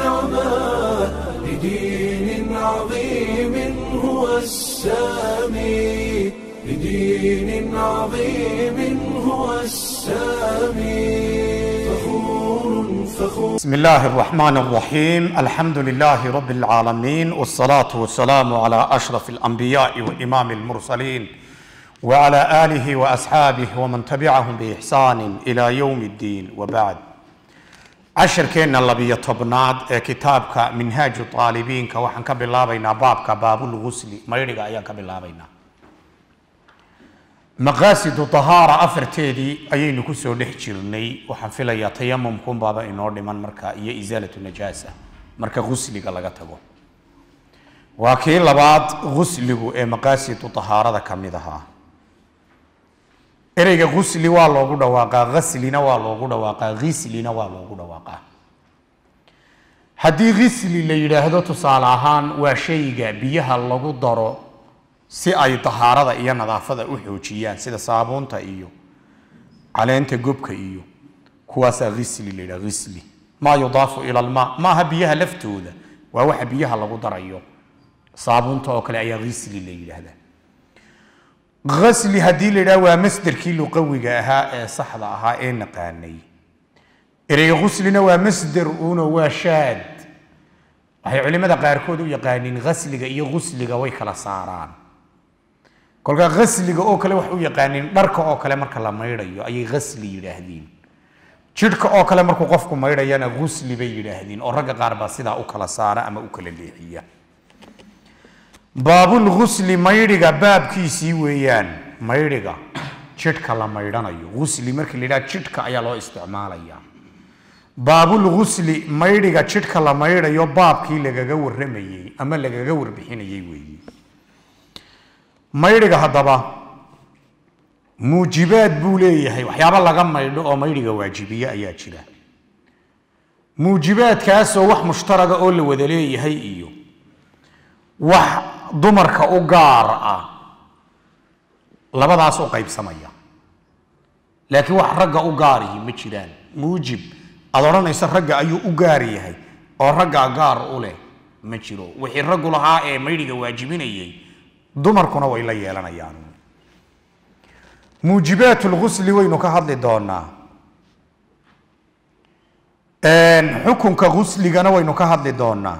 العمى لدين عظيم هو السامي لدين عظيم هو السامي فخور فخور بسم الله الرحمن الرحيم الحمد لله رب العالمين والصلاة والسلام على أشرف الأنبياء وإمام المرسلين وعلى آله وأصحابه ومن تبعهم بإحسان إلى يوم الدين وبعد عشر كينا اللبية طبناد كتابك منهاج الطالبين كوحن كبلابينا بابك باب الغسل ما يرجع أيان كبلابينا maqaasidu tahaara afarteedii ayaynu kusoo dhex jirnay waxaan filayaa tayamumkun baaba inoo dhiman marka iyo isaalatu najaasa marka gusliga laga tago waa kii labaad gusligu ee maqaasidu tahaarada ka mid ahaa ereyga gusli waa loogu dhawaaqaa ghaslina waa loogu dhawaaqaa ghislina waa loogu dhawaaqaa haddii ghisli la yidhaahdo tusaale ahaan waa shayga biyaha lagu daro si ay tahaarada iyo nadaafada u xoojiyaan sida saabuunta iyo caleenta gobka iyo kuwaasaa ghisli la yidhaha ghisli maa yudaafu ila almaa maaha biyaha laftooda waa waxa biyaha lagu darayo saabuunta oo kale ayaa ghisli la yidhaahdaa ghasli haddii la yidhaha waa masderkii luqawiga ahaa ee saxda ahaa ee naqaanay ereyga ghuslina waa masder uno waa shaad waxay culimada qaarkood u yaqaaniin ghasliga iyo ghusliga way kala saaraan kolkaa ghasliga oo kale waxay u yaqaaniin dharka oo kale marka la maydhayo ayay ghasli yidhaahdeen jidhka oo kale markuu qofku maydhayana ghusli bay yidhaahdeen oo ragga qaar baa sidaa u kala saara ama u kala leexiya baabulghusli maydhiga baabkiisii weeyaan maydhiga jidhka la maydhanayo ghusli markii la yidhaha jidhka ayaa loo isticmaalaya baabulghusli maydhiga jidhka la maydhayo baabkii lagaga warramayey ama lagaga warbixinayey weeye maydhiga haddaba muujibaad buu leeyahay waxyaabo laga maydho oo maydhiga waajibiye ayaa jira muujibaadkaasoo wax mushtaraga oo la wada leeyahay iyo wax dumarka u gaar ah labadaas u qaybsamaya laakiin wax ragga u gaarihi ma jiraan muujib aad odhanaysa ragga ayuu u gaar yahay oo raggaa gaar u leh ma jiro wixii raggu lahaa ee maydhiga waajibinayay dumarkuna way la yeelanayaan muujibaat lghusli waynu ka hadli doonaa xukunka ghusligana waynu ka hadli doonaa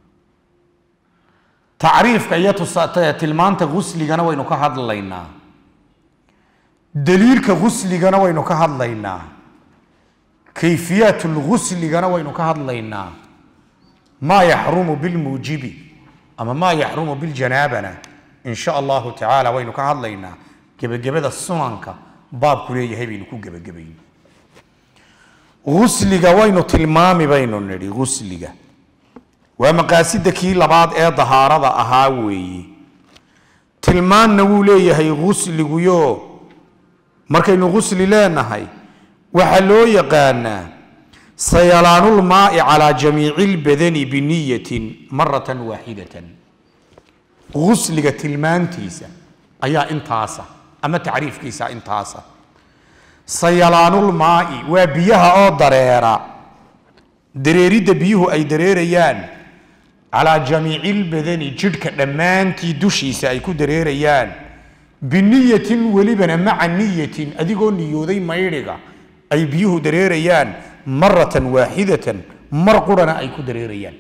tacriifka iyo tilmaanta ghusligana waynu ka hadlaynaa daliilka ghusligana waynu ka hadlaynaa kayfiyaat lghusligana waynu ka hadlaynaa maa yaxrumu bilmuujibi ama maa yaxrumu biljanaabana in sha allahu tacaala waynu ka hadlaynaa gebagabada sunanka baabku leeyahay baynu ku gebagabayn ghusliga waynu tilmaami baynu nidhi ghusliga waa maqaasida kii labaad ee dahaarada ahaa weeye tilmaanna wuu leeyahay ghusliguyo markaynu ghusli leenahay waxaa loo yaqaanaa sayalaanulmaai calaa jamiici lbadani biniyatin maratan waaxidatan ghusliga tilmaantiisa ayaa intaasa ama tacriifkiisa intaasa sayalaanulmaai waa biyaha oo dareera dareeridda biyuhu ay dareerayaan calaa jamiici lbadani jidhka dhammaantii dushiisa ay ku dareerayaan biniyatin welibana maca niyatin adigoo niyooday maydhiga ay biyuhu dareerayaan maratan waaxidatan mar qurana ay ku dareerayaan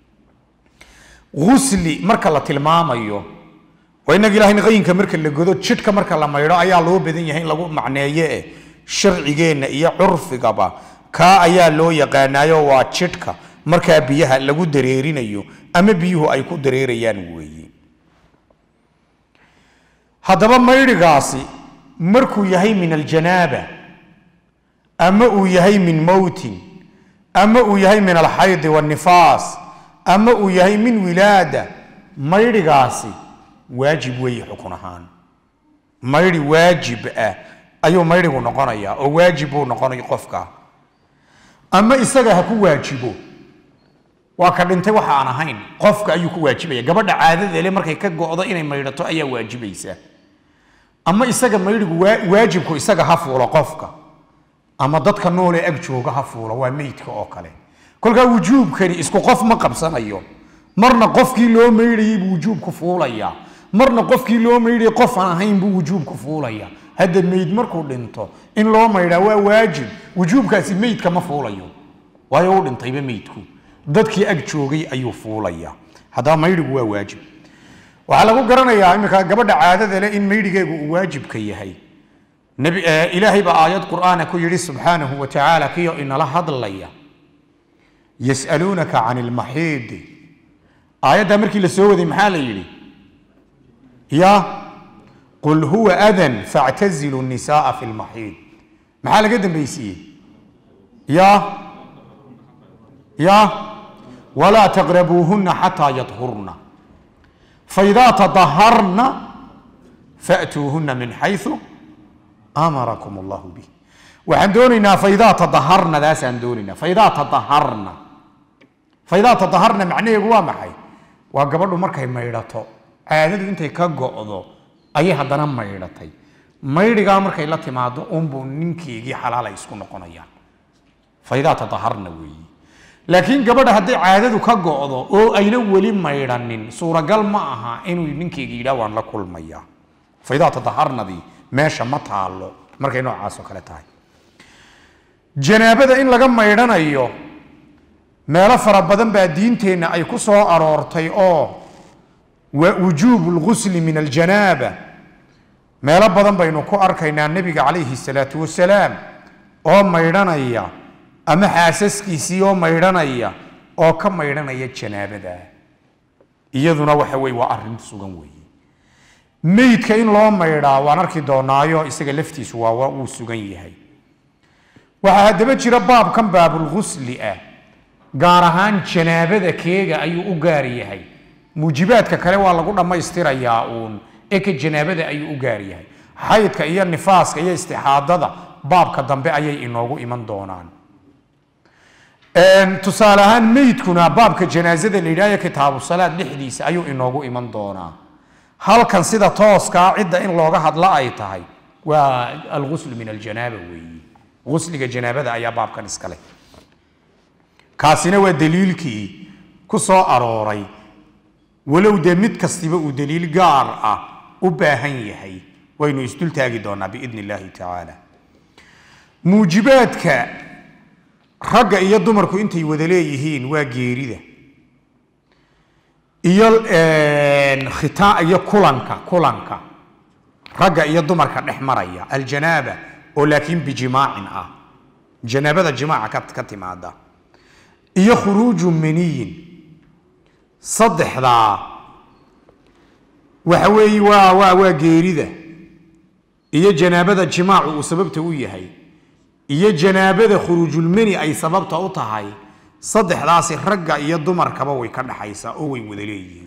ghusli marka la tilmaamayo waa innaga ilahay qayinka marka la godo jidhka marka la maydho ayaa loo badan yahay in lagu macneeye eh sharcigeenna iyo curfigaba kaa ayaa loo yaqaanaayo waa jidhka markaa biyaha lagu dareerinayo ama biyuhu ay ku dareerayaan weeye haddaba maydhigaasi markuu yahay min aljanaaba ama uu yahay min mowtin ama uu yahay min alxaydi waannifaas ama uu yahay min wilaada maydhigaasi waajib weeye xukun ahaan maydhi waajib ah ayuu maydhigu noqonayaa oo waajib buu noqonay qofka ama isaga ha ku waajibo waa ka dhintay waxa aan ahayn qofka ayuu ku waajibaya gabadha caadadeele markay ka go'do inay maydhato ayaa waajibaysa ama isaga maydhigu waajibku isaga ha fuulo qofka ama dadka noole ag jooga ha fuulo waa meydka oo kale kolkaa wujuubkani isku qof ma qabsanayo marna qofkii loo maydhayay buu wujuubku fuulayaa marna qofkii loo maydhayay qof aan ahayn buu wujuubku fuulaya hadda meyd markuu dhinto in loo maydhaa waa waajib wujuubkaasi meydka ma fuulayo waayo uu dhintayba meydku dadkii ag joogay ayuu fuulaya haddaba maydhigu waa waajib waxaa lagu garanayaa iminka gabadha caadada leh in maydhigeegu uu waajibka yahay Nabi- eh, ilaahay baa aayad qur'aana ku yidhi subxaanahu wa tacaala kiyo inala hadlaya yas'aluunaka can ilmaxiidi aayaddaa markii la soo waday maxaa la yidhi ya qul huwa adan factazilu nisaaa fi lmaxiid maxaa laga dambaysiiyey ya ya walaa taqrabuuhuna xataa yadhurna faidaa tadaharna fa'tuuhuna min xayثu amarakum allahu bih waxaan doonaynaa faidaa tadaharna daasaan doonaynaa faidaa tadaharna faidaa tadaharna macnaheedu waa maxay waa gabadhu markay maydhato caadadu intay ka go'do ayay haddana maydhatay maydhigaa markay la timaado unbuu ninkeygii xalaal ay isku noqonayaan faidaa tadaharna weeyi laakiin gabadha hadday caadadu ka go'do oo ayna weli maydhanin suuragal ma aha inuu ninkeyga yidhaah waan la kulmayaa faidaa tadaharnadii meesha ma taalo markay noocaas oo kale tahay janaabada in laga maydhanayo meelo fara badan baa diinteenna ay ku soo aroortay oo wa- wujuubu lgusli min aljanaaba meelo badan baynu ku arkaynaa nebiga calayhi salaatu wasalaam oo maydhanaya ama xaasaskiisii oo maydhanaya oo ka maydhanaya janaabada iyaduna waxa weye waa arrin sugan weeye meydka in loo maydhaa waan arki doonaayo isaga laftiisu waa waa wuu sugan yahay waxaa haddaba jira baabkan baabulgusli ah gaar ahaan janaabada keega ayuu u gaar yahay muujibaadka kale waa lagu dhammaystirayaa uun ee ka janaabada ayuu u gaar yahay xaydka iyo nifaaska iyo istixaadada baabka dambe ayay inoogu iman doonaan Een, tusaale ahaan meydkuna baabka janaazada la yidhahyo kitaabu salaad dhexdiisa ayuu inoogu iman doonaa halkan sida tooskaa cidda in looga hadlo ay tahay waa alguslu min aljanaaba weeyi gusliga janaabada ayaa baabkan iskale kaasina waa daliilkii ku soo arooray walow dee mid kastiba uu daliil gaar ah u baahan yahay waynu isdul taagi doonaa biidni illaahi tacaala muujibaadka ragga iyo dumarku intay wada leeyihiin waa geerida iyo een, khitaa iyo kulanka kulanka ragga iyo dumarka dhex maraya aljanaaba oo laakiin bijimaacin ah janaabada jimaaca ka, ka timaada iyo khuruuju maniyin saddexdaa waxa weeye waa waa waa geerida iyo janaabada jimaacu uu sababta u yahay iyo janaabada khuruujulmani ay sababta u tahay saddexdaasi ragga iyo dumarkaba way ka dhaxaysaa oo way wada leeyihiin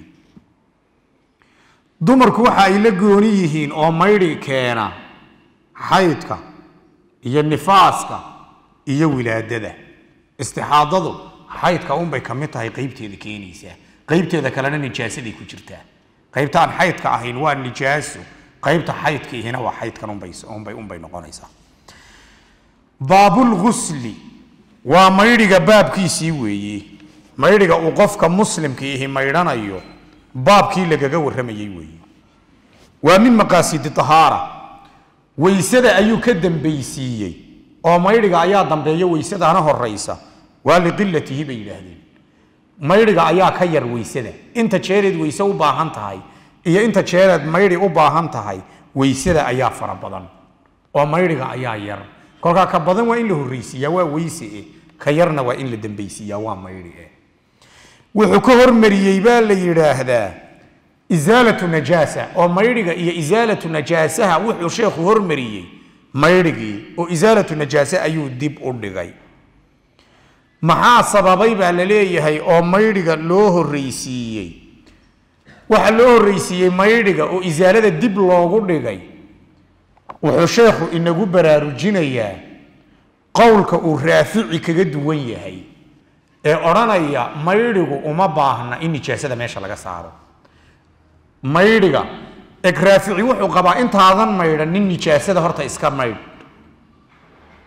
dumarku waxa ay la gooni yihiin oo maydhi keena xaydka iyo nifaaska iyo wilaadada istixaadadu xaydka unbay ka mid tahay qeybteeda keenaysaa qeybteeda kalena nijaasaday ku jirtaa qeybtaan xaydka ahayn waa nijaaso qeybta xaydka ihina waa xaydkan unbay unbay unbay noqonaysaa baabulgusli waa maydhiga baabkiisii weeye maydhiga uu qofka muslimka ihi maydhanayo baabkii lagaga warramayey weeye waa min maqaasidi tahaara weysada ayuu ka dambaysiiyey oo maydhiga ayaa dambeeya weysadana horaysa waa liqilatihi bay yidhaahdeen maydhiga ayaa ka yar weysada inta jeereed weyse u baahan tahay iyo inta jeereed maydhi u baahan tahay weysada ayaa fara badan oo maydhiga ayaa yar kolkaa ka badan waa in la horreysiiyaa waa weyse eh ka yarna waa in la dambaysiiyaa waa maydhi eh wuxuu ka hormariyey baa la yidhaahdaa isaalatu najaasa oo maydhiga iyo isaalatu najaasaha wuxuu sheekhu hormariyey maydhigii oo isaalatu najaase ayuu dib u dhigay maxaa sababay baa la leeyahay oo maydhiga loo horreysiiyey waxaa loo horreysiiyey maydhiga oo isaalada dib loogu dhigay wuxuu sheekhu inagu baraarujinayaa qowlka uu raafici kaga duwan yahay ee odhanaya maydhigu uma baahna in nijaasada meesha laga saaro maydhiga eg raafici wuxuu qabaa intaadan maydhan nin nijaasada horta iska maydh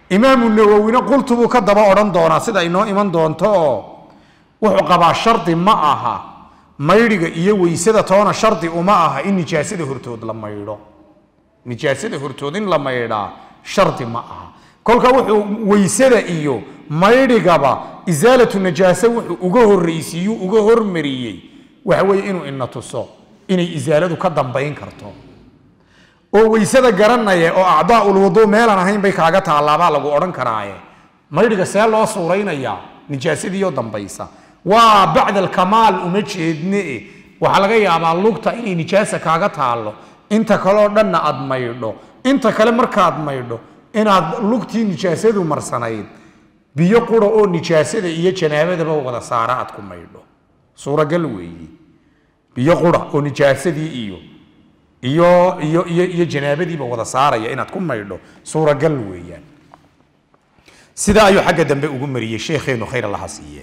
imaamu nawowina qultu buu ka daba odhan doonaa sida inoo iman doonto oo wuxuu qabaa shardi ma aha maydhiga iyo weysada toona shardi uma aha in nijaasada hortood la maydho nijaasada hortood in la maydhaa shardi ma aha kolka wuxuu weysada iyo maydhigaba isaalatu najaase wuxuu uga horreysiiyuu uga hormariyey waxa weeye inuu ina tuso inay isaaladu ka dambayn karto oo weysada garanaya oo acdaaul wuduu meelaan ahayn bay kaaga taallaabaa lagu odhan karaaye maydhiga see loo suuraynayaa nijaasadiioo dambaysa waa bacda alkamaal uma jeedne waxaa laga yaabaa lugta inay nijaasa kaaga taallo inta kaleoo dhanna aad maydho inta kale markaad maydho inaad lugtii nijaasadu marsanayd biyo qura oo nijaasada iyo janaabadaba wada saara aad ku maydho suuragal weeye biyo qura oo nijaasadii iyo iyo iyo iyo iyo janaabadiiba wada saaraya inaad ku maydho suuragal weeyaan sidaa ayuu xagga dambe ugu mariyey sheekheenu khayr allaha siiye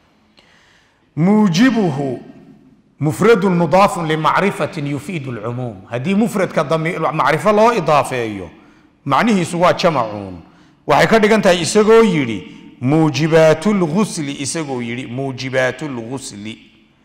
muujibuhu mufradun mudaafun limacrifatin yufiidu lcumuum haddii mufradka macrifo loo idaafeeyo macnihiisu waa jamacuun waxay ka dhigan tahay isagoo yidhi muujibaatu lgusli isagoo yidhi muujibaatu lgusli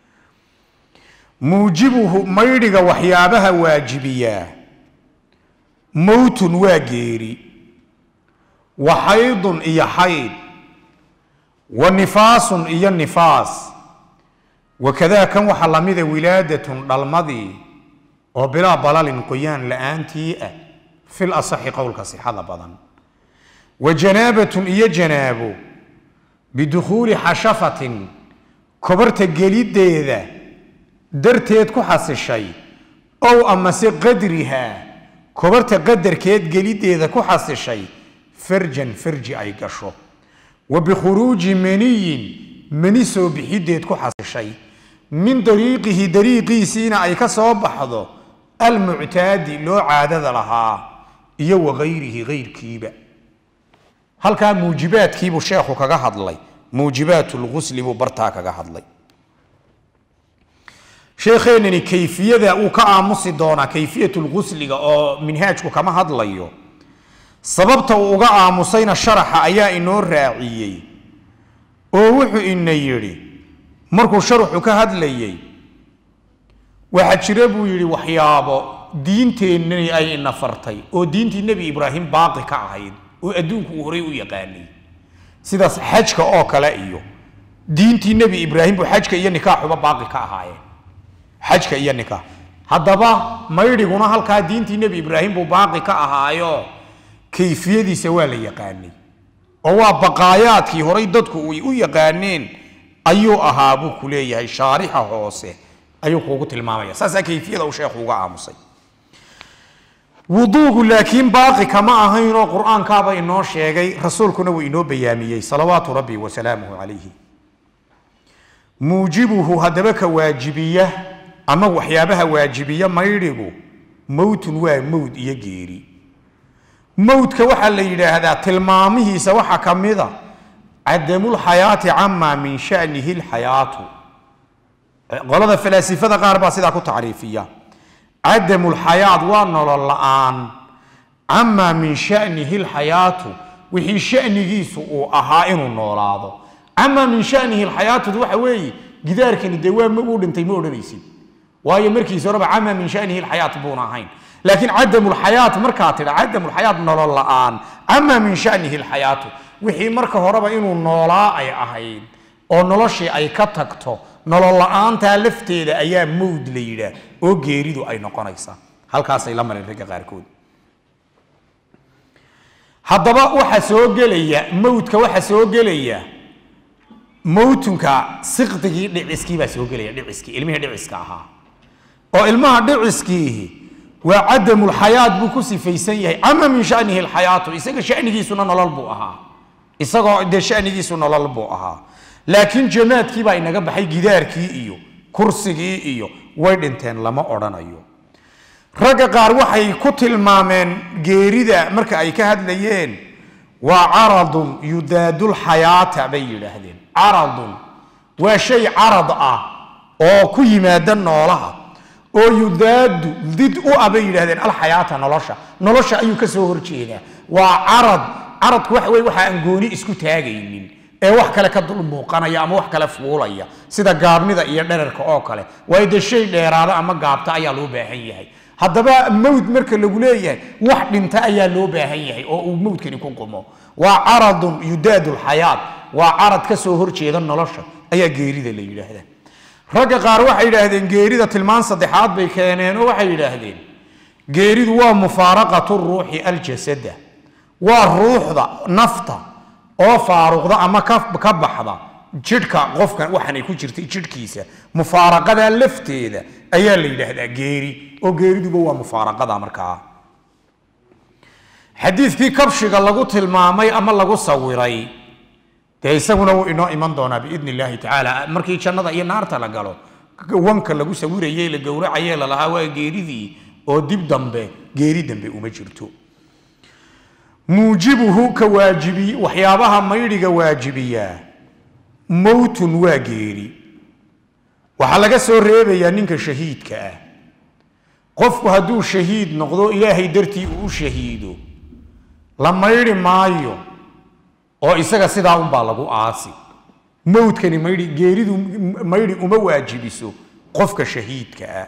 muujibuhu maydhiga waxyaabaha waajibiyaa mowtun waa geeri wa xaydun iyo xayd wa nifaasun iyo nifaas wakadaa kan waxaa lamida wilaadatun dhalmadii oo bilaa balalin qoyaan la-aantii ah fil asaxi qowlka sixada badan wa janaabatun iyo janaabo bidukhuuli xashafatin kobarta geliddeeda darteed ku xasishay ow amase qadrihaa kobarta qadarkeed geliddeeda ku xasishay farjan farji ay gasho wa bikhuruuji maniyin mani soo bixiddeed ku xasishay min dariiqihi dariiqiisiina ay ka soo baxdo almuctaadi loo caadada lahaa iyo wakayrihi kayrkiiba halkaa muujibaadkiibuu sheekhu kaga hadlay muujibaat lgusli buu bartaa kaga hadlay sheekheenani kayfiyada uu ka aamusi doonaa kayfiyat lgusliga oo minhaajku kama hadlayo sababta uu uga aamusayna sharaxa ayaa inoo raaciyey oo wuxuu ina yidhi markuu sharuxu ka hadlayey waxaa jira buu yidhi waxyaabo diinteennani ay ina fartay oo diintii nebi ibraahim baaqi ka ahayd oo adduunku uu horay u yaqaanay sidaas xajka oo kale iyo diintii nebi ibraahim buu xajka iyo nikaaxuba baaqi ka ahaayeen xajka iyo nikaax haddaba maydhiguna halkaa diintii nebi ibraahim buu baaqi ka ahaayo kayfiyadiisa waa la yaqaanay oo waa baqaayaadkii horay dadku ay u yaqaaneen ayuu ahaa buu ku leeyahay shaarixa hoose ayuu kuugu tilmaamaya saasaa kayfiyada uu sheekhu uga aamusay wuduugu laakiin baaqi kama ahaynoo qur-aankaaba inoo sheegay rasuulkuna wuu inoo bayaamiyey salawaatu rabbi wasalaamuhu calayhi muujibuhu haddaba ka waajibiya ama waxyaabaha waajibiya maydhigu mowtun waa mowd iyo geeri mowdka waxaa la yidhaahdaa tilmaamihiisa waxaa ka mida cadamulxayaati camaa min shanihi lxayaatu qolada falaasifada qaar baa sidaa ku tacriifiya cadamulxayaat waa nolol la-aan camaa min shanihi lxayaatu wixii shanigiisu uu ahaa inuu noolaado camaa min shanihi lxayaatu waxa weeye gidaarkani dee waa uu dhintay ma odhanaysid waayo markiisa horeba camaa min shanihi lxayaat buuna ahayn laakiin cadamulxayaat markaa tidha cadamulxayaat nolol la-aan camaa min shanihi lxayaatu wixii marka horeba inuu noolaa ay ahayd oo noloshii ay ka tagto nolol la-aantaa lafteeda ayaa mowd la yidhaah oo geeridu ay noqonaysaa halkaasay la mareen ragga qaarkood haddaba waxaa soo gelaya mowdka waxaa soo gelaya mowtunka siqdigii dhiciskii baa soo gelaya dhiciskii ilmihii dhiciska ahaa oo ilmaha dhiciskiihi waa cadamulxayaat buu ku sifaysan yahay ama min shanihi lxayaatu isaga shanigiisuna nolol buu ahaa isagoo dee shanigiisu nolol buu ahaa laakiin jamaadkii baa inaga baxay gidaarkii iyo kursigii iyo way dhinteen lama odhanayo ragga qaar waxay ku tilmaameen geerida marka ay ka hadlayeen waa caradun yudaadulxayaata bay yidhaahdeen caradun waa shay carad ah oo ku yimaada noolaha oo yudaadu did u ah bay yidhahdeen alxayaata nolosha nolosha ayuu ka soo horjeedaa waa carad caradku waxa weye waxa aan gooni isku taagaynin ee wax kale ka dul muuqanaya ama wax kale fuulaya sida gaabnida iyo dherarka oo kale waayo dee shay dheeraada ama gaabta ayaa loo baahan yahay haddaba mawd marka lagu leeyahay wax dhinta ayaa loo baahan yahay oo uu mawdkani ku qumo waa caradun yudaadu lxayaat waa carad ka soo horjeeda nolosha ayaa geerida la yidhaahdaa ragga qaar waxay yidhaahdeen geerida tilmaan saddexaad bay keeneen oo waxay yidhaahdeen geeridu waa mufaaraqatu ruuxi aljasada waa ruuxda nafta oo faaruqda ama ka ka baxda jidhka qofkan waxaanay ku jirtay jidhkiisa mufaaraqada lafteeda ayaa la yidhaahdaa geeri oo geeriduba waa mufaaraqada markaa xadiidkii kabshiga lagu tilmaamay ama lagu sawiray dee isaguna wuu inoo iman doonaa biidn illaahi tacaala markii jannada iyo naarta la galo wanka lagu sawiraye la gowracaye lalahaa waa geeridii oo dib dambe geeri dambe uma jirto muujibuhu ka waajibi waxyaabaha maydhiga waajibiyaa mowtun waa geeri waxaa laga soo reebayaa ninka shahiidka ah qofku hadduu shahiid noqdo ilaahay dartii uu u shahiido la maydhi maayo oo isaga sidaa unbaa lagu aasi mowdkani maydhi geeridu maydhi uma waajibiso qofka shahiidka ah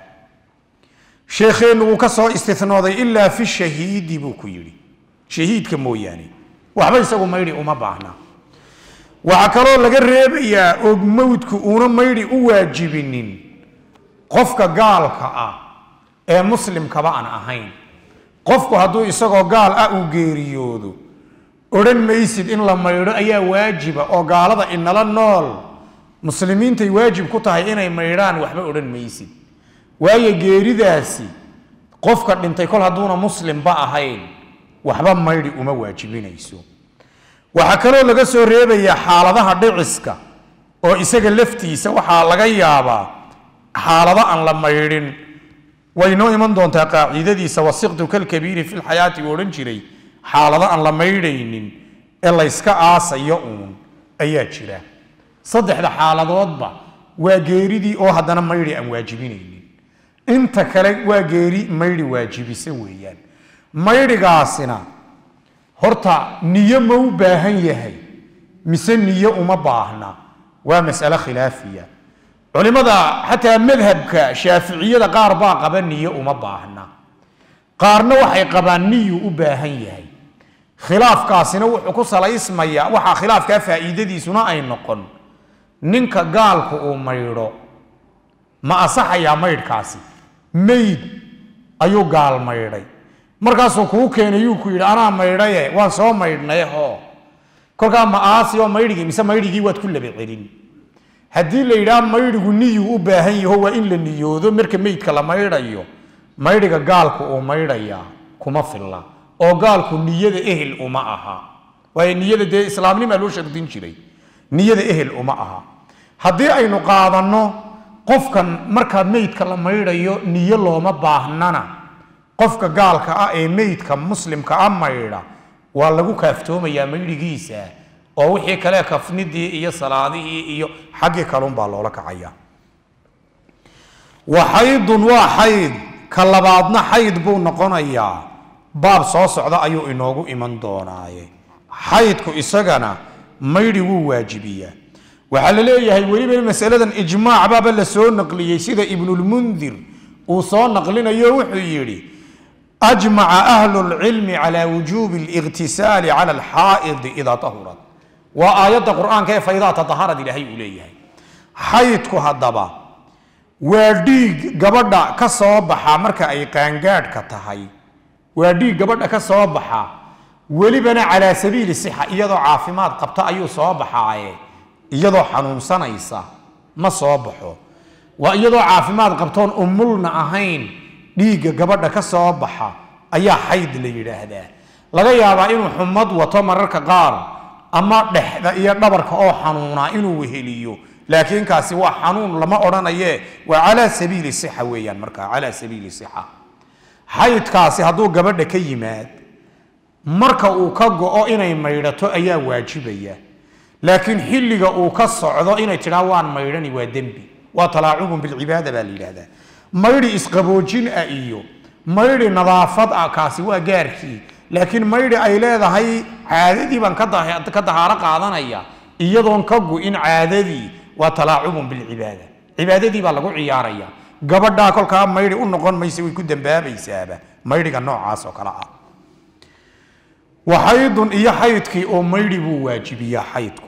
sheekheennu wuu ka soo istinooday ilaa fi shahiidi buu ku yidhi shahiidka mooyaane waxba isagu maydhi uma baahna waxaa kaloo laga reebayaa og mowdku uuna maydhi u waajibinin qofka gaalka ah ee muslimkaba aan ahayn qofku hadduu isagoo gaal ah uu geeriyoodo odhan maysid in la maydho ayaa waajiba oo gaalada inala nool muslimiintay waajib ku tahay inay maydhaan waxba odhan maysid waayo geeridaasi qofka dhintay kol hadduuna muslimba ahayn waxba maydhi uma waajibinayso waxaa kaloo laga soo reebayaa xaaladaha dhiciska oo isaga laftiisa waxaa laga yaabaa xaalado aan la maydhin way noo iman doontaa qaacidadiisa wasiqtu kalkabiiri fi lxayaati uu odhan jiray xaalado aan la maydhaynin ee layska aasayo uun ayaa jira saddexda xaaladoodba waa geeridii oo haddana maydhi aan waajibinaynin inta kale waa geeri maydhi waajibisa weeyaan maydhigaasina horta niyo ma u baahan yahay mise niyo uma baahna waa mas'ale khilaafiya culimada xataa madhabka shaaficiyada qaar baa qaba niyo uma baahna qaarna waxay qabaan niyu u baahan yahay khilaafkaasina wuxuu ku salaysmayaa waxaa khilaafkaa faa'iidadiisuna ay noqon ninka gaalku uu maydho ma asaxayaa maydhkaasi mayd ayuu gaal maydhay markaasuu kuu keenay yuu ku yidhi anaa maydhaye waan soo maydhnay hoo kolkaa ma aasi oo maydhigii mise maydhigii waad ku laba celin haddii la yidhaha maydhigu niyuu u baahan yaho waa in la niyoodo marka meydka la maydhayo maydhiga gaalku uu maydhayaa kuma filla oo gaalku niyada ehel uma aha waayo niyada dee islaamnimaa loo shardin jiray niyada ehel uma aha haddii aynu qaadanno qofkan markaa meydka la maydhayo niyo looma baahnana qofka gaalka ah ee meydka muslimka a maydha waa lagu kaaftoomayaa maydhigiisa oo wixii kale kafnidii iyo salaadihii iyo xaggii kalunbaa loola kacaya wa xaydun waa xayd ka labaadna xayd buu noqonayaa baab soo socda ayuu inoogu iman doonaaye xaydku isagana maydhi wuu waajibiyaa waxaa la leeyahay weliba masaladan ijmaac baaba la soo naqliyey sida ibnulmundir uu soo naqlinayo wuxuu yidhi ajmaca ahlu lcilmi cala wujuubi اliqtisaali cala alxaa'idi idaa tahurat waa aayadda qur'aanka ee faydaa tadaharad ilaahay uu leeyahay xaydku haddaba waa dhiig gabadha ka soo baxa marka ay qaangaadhka tahay waa dhiig gabadha ka soo baxa welibana calaa sabiili sixa iyadoo caafimaad qabta ayuu soo baxaaye iyadoo xanuunsanaysa ma soo baxo waa iyadoo caafimaad qabtoon umulna ahayn dhiigga gabadha ka soo baxa ayaa xayd la yidhaahdaa laga yaabaa inuu xumad wato mararka qaar ama dhexda iyo dhabarka oo xanuunaa inuu weheliyo laakiin kaasi waa xanuun lama odhanaye waa calaa sabiili sixa weeyaan markaa calaa sabiili sixa xaydkaasi hadduu gabadha ka yimaad marka uu ka go-o inay maydhato ayaa waajibaya laakiin xilliga uu ka socdo inay tidhaa waan maydhani waa dembi waa talaacubun bilcibaada baa la yidhaahdaa maydhi isqaboojin ah iyo maydhi nadaafad ah kaasi waa gaarkii laakiin maydhi ay leedahay caadadii baan ka dah- ka dahaaro qaadanaya iyadoon ka gu-in caadadii waa talaacubun bilcibaada cibaadadii baa lagu ciyaaraya gabadhaa kolkaa maydhi u noqon maysa way ku dambaabaysaaba maydhiga noocaas oo kale ah waxaydun iyo xaydkii oo maydhi buu waajibiyaa xaydku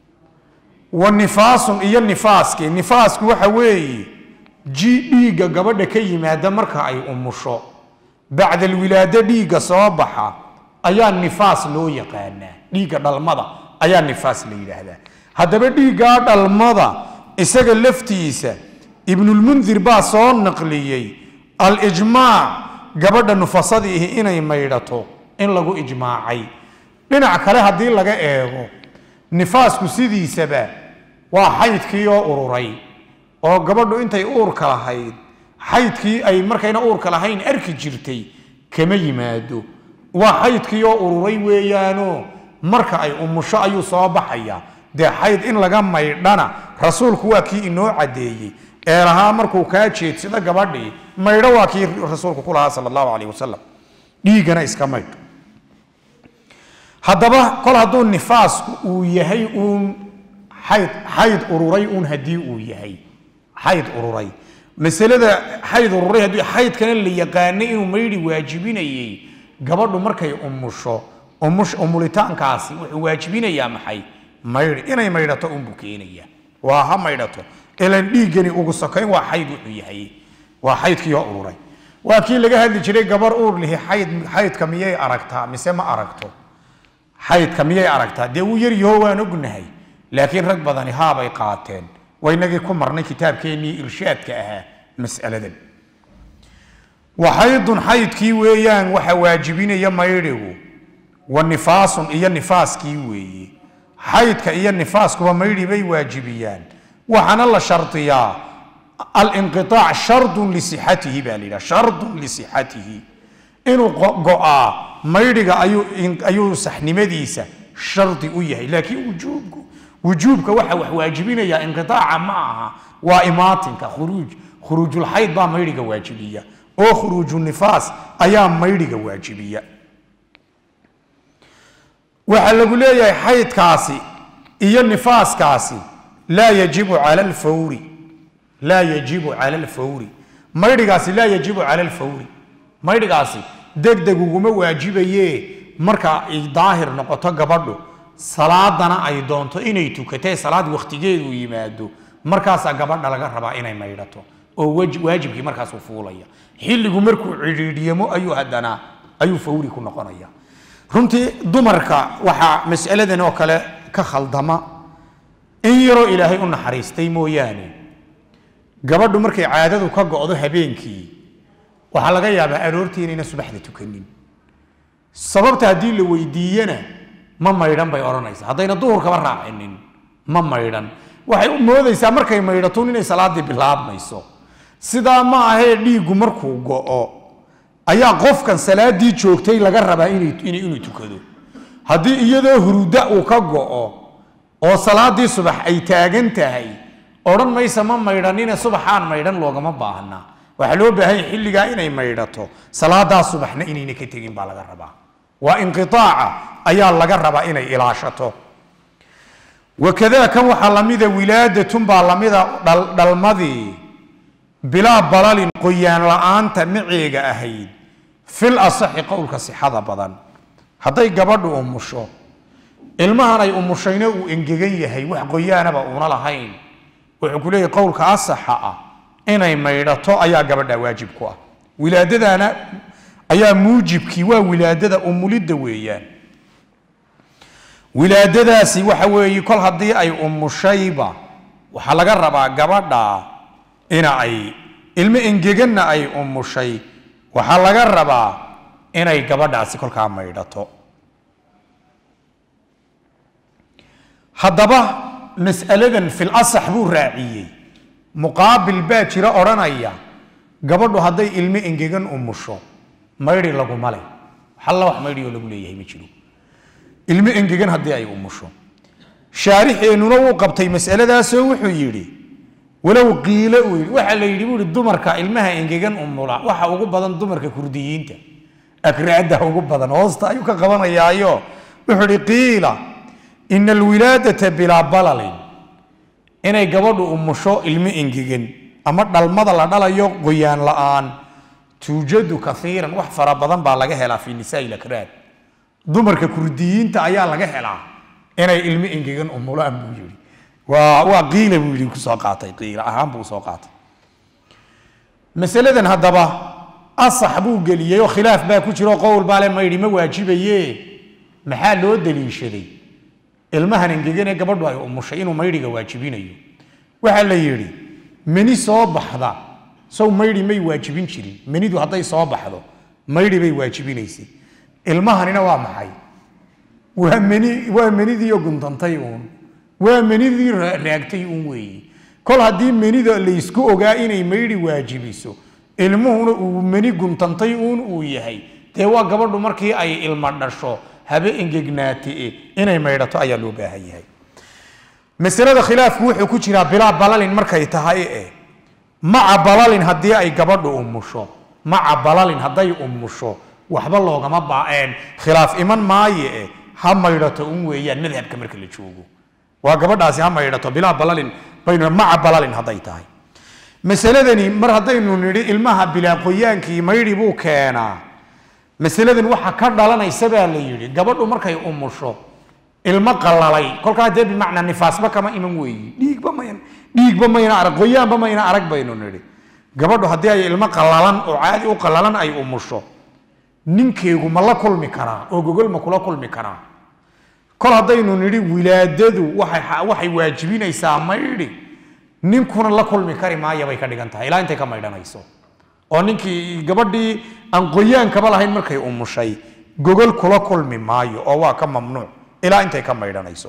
wa nifaasun iyo nifaaskii nifaasku waxa weeye ji dhiigga gabadha ka yimaada marka ay umusho bacda alwilaado dhiigga soo baxa ayaa nifaas loo yaqaanaa dhiigga dhalmada ayaa nifaas la yidhaahdaa haddaba dhiiggaa dhalmada isaga laftiisa ibnulmundir baa soo naqliyey alijmaac gabadha nufasadii ihi inay maydhato in lagu ijmaacay dhinac kale haddii laga eego nifaasku sidiisaba waa xaydkii oo ururay oo gabadhu intay uurka lahayd xaydkii ay markayna uurka lahayn arki jirtay kama yimaado waa xaydkii oo ururay weeyaano marka ay umusho ayuu soo baxaya dee xayd in laga maydhana rasuulku waa kii inoo caddeeyey ee lahaa markuu kaa jeedsado gabadhii maydho waa kii rasuulku ku lahaa sala allahu calayh wasalam dhiiggana iska maydh haddaba kol hadduu nifaasku uu yahay uun xayd xayd ururay uun haddii uu yahay xayd ururay masalada xayd ururay haddii xaydkana la yaqaanay inuu maydhi waajibinayey gabadhu markay umusho umush umulitaankaasi wuxuu waajibinayaa maxay maydhi inay maydhato unbuu keenaya waa ha maydhato ilan dhiiggani ugu sokayn waa xayd wuxuu yahay waa xaydkii oo ururay waa kii laga hadli jiray gabar uur lihi xayd xaydka miyay aragtaa mise ma aragto xaydka miyay aragtaa dee wuu yaryaho waan ognahay laakiin rag badani haabay qaateen waynagii ku marnay kitaabkeennii irshaadka ahaa mas'aladan waxaydun xaydkii weeyaan waxa waajibinaya maydhigu wa nifaasun iyo nifaaskii weeye xaydka iyo nifaaskuba maydhi bay waajibiyaan waxaana la shardiyaa alinqiaac shardun lisixatihi baa la yidhaha shardun lisixatihi inuu go-aa maydhiga ayuu ayuu saxnimadiisa shardi u yahay laakiin wujuubku wujuubka waxa wax waajibinaya inqiaaca ma aha waa imaatinka khuruuj khuruujulxayd baa maydhiga waajibiya oo khuruuju nifaas ayaa maydhiga waajibiya waxaa lagu leeyahay xaydkaasi iyo nifaaskaasi laa yajibu cala alfawri laa yajibu cala alfawri maydhigaasi laa yajibu cala alfawri maydhigaasi degdeg uguma waajibaye marka ay daahir noqoto gabadhu salaadana ay doonto inay tukatee salaad wakhtigeedu yimaado markaasaa gabadha laga rabaa inay maydhato oo waajibkii markaasuu fuulaya xilligu markuu cidhiidhyamo ayuu haddana ayuu fawri ku noqonaya runtii dumarka waxaa mas'aladan oo kale ka khaldama in yaroo ilaahay u naxariistay mooyaane gabadhu markay caadadu ka go'do habeenkii waxaa laga yaabaa aroortii inayna subaxda tukanin sababta haddii la weydiiyena ma maydhan bay odhanaysaa haddayna duhurkaba raacinin ma maydhan waxay u moodaysaa markay maydhatun inay salaaddii bilaabmayso sidaa ma ahee dhiiggu markuu go'o ayaa qofkan salaaddii joogtay laga rabaa inuu tukado haddii iyadoo huruda uu ka go'o oo salaaddii subax ay taagan tahay odhan maysa ma maydhanine subaxaan maydhan loogama baahna waxaa loo baahanya xilligaa inay maydhato salaadaa subaxna inayna ka tegin baa laga rabaa waa inqiaaca ayaa laga rabaa inay ilaashato wakada kan waxaa lamida wilaadatun baa lamida dhalmadii bilaa balalin qoyaan la-aanta maceega ahayd fil asaxi qowlka sixada badan hadday gabadhu umusho ilmahan ay umushayna uu engegan yahay wax qoyaanaba uuna lahayn wuxuu ku leeyahy qowlka asaxa ah inay maydhato ayaa gabadha waajib ku ah wilaadadana ayaa muujibkii waa wilaadada umulidda weeyaan wilaadadaasi waxa weeye kol haddii ay umushayba waxaa laga rabaa gabadha ina ay ilmo engeganna ay umushay waxaa laga rabaa inay gabadhaasi kolkaa maydhato haddaba mas'aladan fil asax buu raaciyey muqaabil baa jira odhanaya gabadhu hadday ilmo engegan umusho maydhi laguma leh halla wax maydhi oo lagu leeyahay ma jiro ilmo engegan haddii ay umusho shaarixeennuna wuu qabtay masaladaasoo wuxuu yidhi walow qiilo uu yidhi waxaa la yidhi buu yidhi dumarka ilmaha engegan umula waxa ugu badan dumarka kurdiyiinta akraada ugu badan hoosta ayuu ka qabanayaayo wuxuu ihi qiila ina alwilaadata bilaa balalin inay gabadhu umusho ilmo engegan ama dhalmada la dhalayo qoyaan la-aan tuujadu kaiiran wax fara badan baa laga helaa fi nisaai lakraad dumarka kurdiyiinta ayaa laga helaa inay ilmo engegan umulaan buu yidhi waa waa qiila buu yidhi kusoo qaatay qiila ahaan buu soo qaatay masaladan haddaba asax buu geliyey oo khilaaf baa ku jiro qowl baale maydhi ma waajibaye maxaa loo daliishaday ilmahan engeganee gabadhu ay umushay inuu maydhiga waajibinayo waxaa la yidhi meni soo baxda sow maydhi may waajibin jirin menidu hadday soo baxdo maydhi bay waajibinaysay ilmahanina waa maxay waa meni waa menidii guntantay uun waa menidii ra- raagtay uun weeye kol haddii menida laysku ogaa inay maydhi waajibiso ilmuhuna uu meni guntantay uun uu yahay dee waa gabadhu markii ay ilmo dhasho habe engegnaate inay maydhato ayaa loo baahan yahay masalada khilaafku wuxuu ku jiraa bilaa balalin markay tahay eh maca balalin haddii ay gabadhu umusho maca balalin hadday umusho waxba loogama baaeen khilaaf iman maaye eh ha maydhato un weeyaan madhabka marka la joogo waa gabadhaasi ha maydhato bilaa balalin baynu maca balalin hadday tahay masaladani mar haddaynu nidhi ilmaha bilaa qoyaankii maydhi buu keenaa masaladan waxa ka dhalanaysa baa la yidhi gabadhu markay umusho ilmo qalalay kolkaa dee bimacnaa nifaasba kama iman weeyi dhiigba mayn dhiigba mayna arag qoyaanba mayna arag baynu nidhi gabadhu haddii ay ilmo qalalan oo caadi u qalalan ay umusho ninkeegu ma la kulmi karaa oo gogol ma kula kulmi karaa kol haddaynu nidhi wilaadadu waxay waxay waajibinaysaa maydhi ninkuna la kulmi kari maaya bay ka dhigan tahay ilaa intay ka maydhanayso oo ninkii gabadhii aan qoyaankaba lahayn markay umushay gogol kula kulmi maayo oo waa ka mamnuuc ilaa intay ka maydhanayso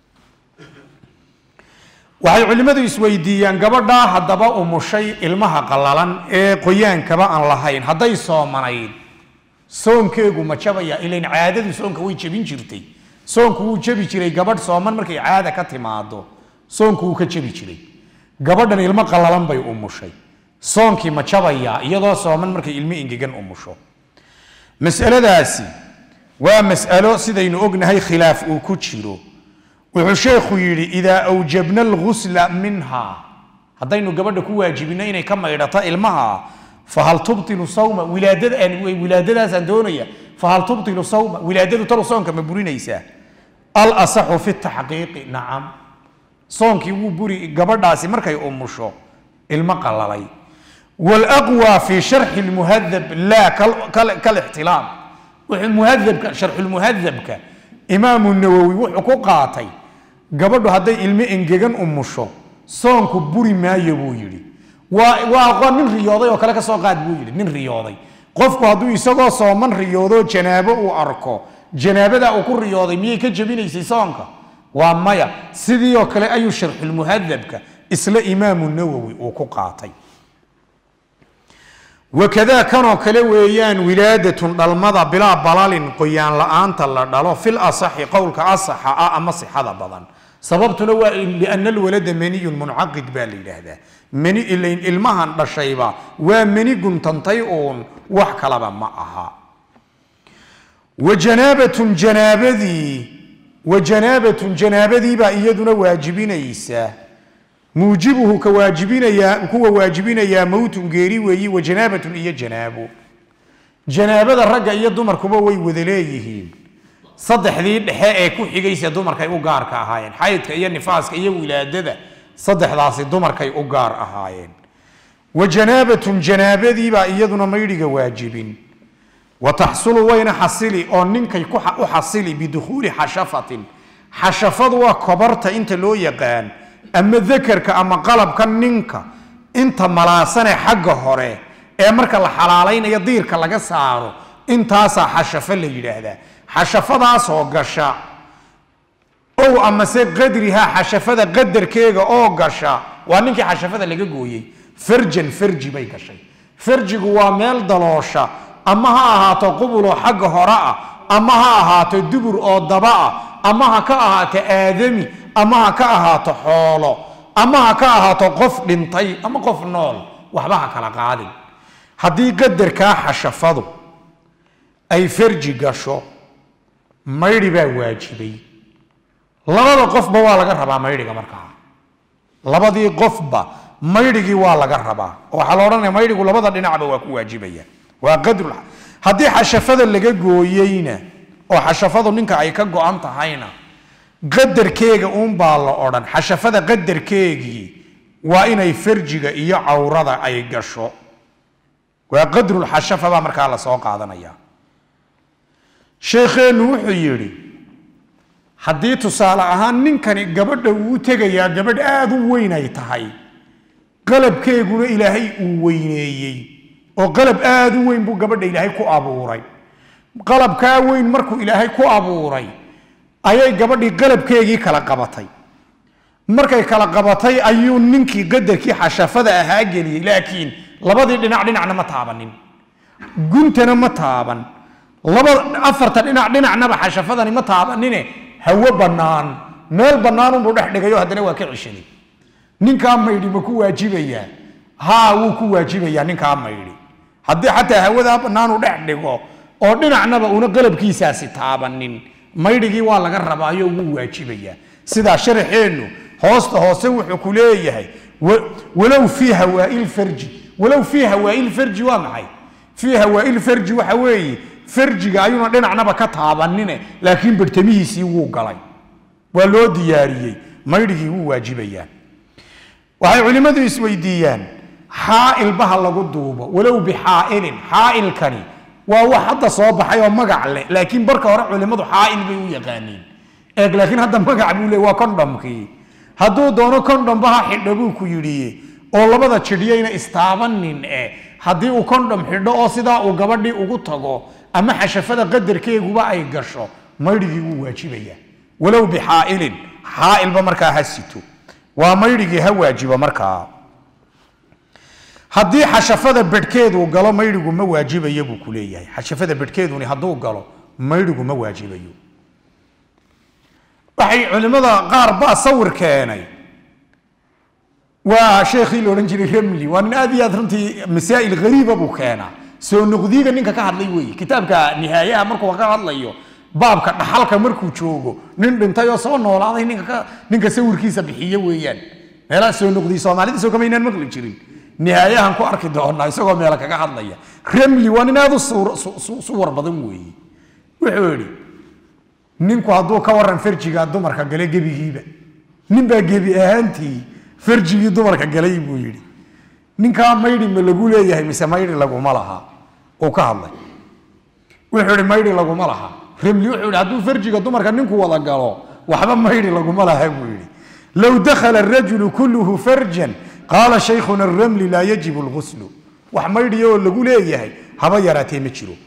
waxay culimmadu isweydiiyaan gabadhaa haddaba umushay ilmaha qallalan ee qoyaankaba aan lahayn hadday soomanayd soonkeegu ma jabaya ilayn caadadu soonka way jebin jirtay soonku wuu jebi jiray gabadh sooman markay caada ka timaado soonku wuu ka jebi jiray gabadhan ilmo qallalan bay umushay soonkii ma jabayaa iyadoo sooman markay ilmo engegan umusho masaladaasi waa mas'alo sidaynu ognahay khilaaf uu ku jiro wuxuu sheekhu yidhi idaa awjabna algusla minha haddaynu gabadha ku waajibino inay ka maydhato ilmaha fahal tubtilu sawma wilaadada aan wilaadadaasaan doonaya fahal tubtilu sawma wilaadadu talu soonka ma burinaysaa al asaxu fi taxqiiqi nacam soonkii wuu buri gabadhaasi markay umusho ilmo qalalay والأقوى في شرح المهذب لا كال- كال- كالاحتلام وحو مهذب شرح المهذب ك إمام النووي وحو قاطي قبل هذا علم إنجيجن أمشو صون كبوري ما يبو يري وأقوى من رياضي وكلا كسو قاد بو يري من رياضي قفكو هدو يساقو صومن رياضو جنابه وأركو جنابه دا أكو رياضي مية كجبين يسي صونك ومايا سيدي وكلا أي شرح المهذب ك إسلا إمام النووي وكو قاطي wakadaa kanoo kale weeyaan wilaadatun dhalmada bilaa balalin qoyaan la-aanta la dhalo fil asaxi qowlka asaxa ah ama sixada badan sababtuna waa liana alwalada maniyun muncaqid baa la yidhaahdaa mani ilayn ilmahan dhashayba waa mani guntantay uun wax kalaba ma aha wa janaabatun janaabadii wa janaabatun janaabadiibaa iyaduna waajibinaysa muujibuhu ka waajibinayaa kuwa waajibinayaa mowtun geeri weeyi wa janaabatun iyo janaabo janaabada ragga iyo dumarkuba way wada leeyihiin saddexdii dhexe ee ku xigaysa dumarkay u gaarka ahaayeen xaydka iyo nifaaska iyo wilaadada saddexdaasi dumarkay u gaar ahaayeen wa janaabatun janaabadiibaa iyaduna maydhiga waajibin wa taxsulu wayna xasili oo ninkay ku xa- u xasili bidukhuuli xashafatin xashafadu waa kobarta inta loo yaqaan ama dakarka ama qalabka ninka inta malaasane xagga hore ee marka la xalaalaynayo diirka laga saaro intaasaa xashafo la yidhaahdaa xashafadaasoo gasha ow amase qadrihaa xashafada qadarkeega oo gasha waa ninkii xashafada laga gooyey farjan farji bay gashay farjigu waa meel daloosha ama ha ahaato qubuloo xagga hore ah ama ha ahaato dubur oo daba ah ama ha ka ahaato aadami ama ha ka ahaato xoolo ama ha ka ahaato qof dhintay ama qof nool waxba ha kala qaadin haddii qadarkaa xashafadu ay farji gasho maydhi baa waajibay labada qofba waa laga rabaa maydhiga markaa labadii qofba maydhigii waa laga rabaa oo waxaa la odhanaya maydhigu labada dhinacba waa ku waajibaya waa qadru haddii xashafada laga gooyeyna oo xashafadu ninka ay ka go-an tahayna qadarkeega uunbaa la odhan xashafada qadarkeegii waa inay farjiga iyo cawrada ay gasho waa qadrulxashafa baa markaa lasoo qaadanaya sheekheennu wuxuu yidhi haddii tusaale ahaan ninkani gabadha uu tegayaa gabadh aada u weyn ay tahay qalabkeeguna ilaahay uu weyneeyey oo qalab aada u weyn buu gabadha ilaahay ku abuuray qalabkaa weyn markuu ilaahay ku abuuray ayay gabadhii qalabkeegii kala qabatay markay kala qabatay ayuu ninkii qadarkii xashafada ahaa geliyey laakiin labadii dhinac dhinacna ma taabanin guntana ma taaban laba afarta dhinac dhinacnaba xashafadani ma taabanine hawo bannaan meel bannaanunbuu dhex dhigayo haddana waa ka ceshaday ninkaa maydhi ma ku waajibayaa haa wuu ku waajibayaa ninkaa maydhi haddii xataa hawadaa bannaanu dhex dhigo oo dhinacnaba una qalabkiisaasi taabanin maydhigii waa laga rabaayo wuu waajibayaa sidaa sharaxeennu hoosta hoose wuxuu ku leeyahay walow fii hawaail farji walow fii hawaail farji waa maxay fii hawaail farji waxa weeye farjiga ayuuna dhinacnaba ka taabanine laakiin bartamihiisii wuu galay waa loo diyaariyey maydhigii wuu waajibayaa waxay culimmadu isweydiiyaan xaailbaha lagu duubo walow bixaailin xaailkani waa wax hadda soo baxay oo magac leh laakiin barka hore culimmadu xaail bay u yaqaaniin eeg laakiin hadda magac buu le waa condhomkii hadduu doono condhombaha xidho buu ku yidhi oo labada jidhyayna istaabanin eh haddii uu condhom xidho oo sidaa uu gabadhii ugu tago ama xashafada qadarkeeguba ay gasho maydhigii wuu waajibaya walow bixaailin xaailba markaa ha sito waa maydhigii ha waajibo markaa haddii xashafada bedhkeedu galo maydhigu ma waajibayo buu ku leeyahay xashafada bedhkeeduni hadduu galo maydhigu ma waajibayo waxay culimmada qaar baa sawir keenay waa sheekhii la odhan jiray ramli waa nin aad iyo aad runtii masaa'il hariiba buu keenaa soo noqdiiga ninka ka hadlay weeye kitaabka nihaayaha markuu ka hadlayo baabka dhaxalka markuu joogo nin dhintay oo soo noolaaday ninka ninka sawirkiisa bixiye weeyaan meelaha soo noqdiy soomaalida soo kamaynaan maqli jirin nihaayahan ku arki doonaa isagoo meela kaga hadlaya ramli waa nin aad u suwar badan weeye wuxuu idhi ninku hadduu ka waran farjiga dumarka gale gebigiiba ninbaa gebi ahaantii farjigii dumarka galay buu yidhi ninkaa maydhi ma lagu leeyahay mise maydhi laguma laha uu ka hadlay wuxuu ihi maydhi laguma laha ramli wuxuu yidhi hadduu farjiga dumarka ninku wada galo waxba maydhi laguma laha buu yidhi low dakhala arajulu kulluhu farjan qaala shaykhuna ramli laa yajibu lguslu wax maydhiya oo lagu leeyahay haba yaraatee ma jiro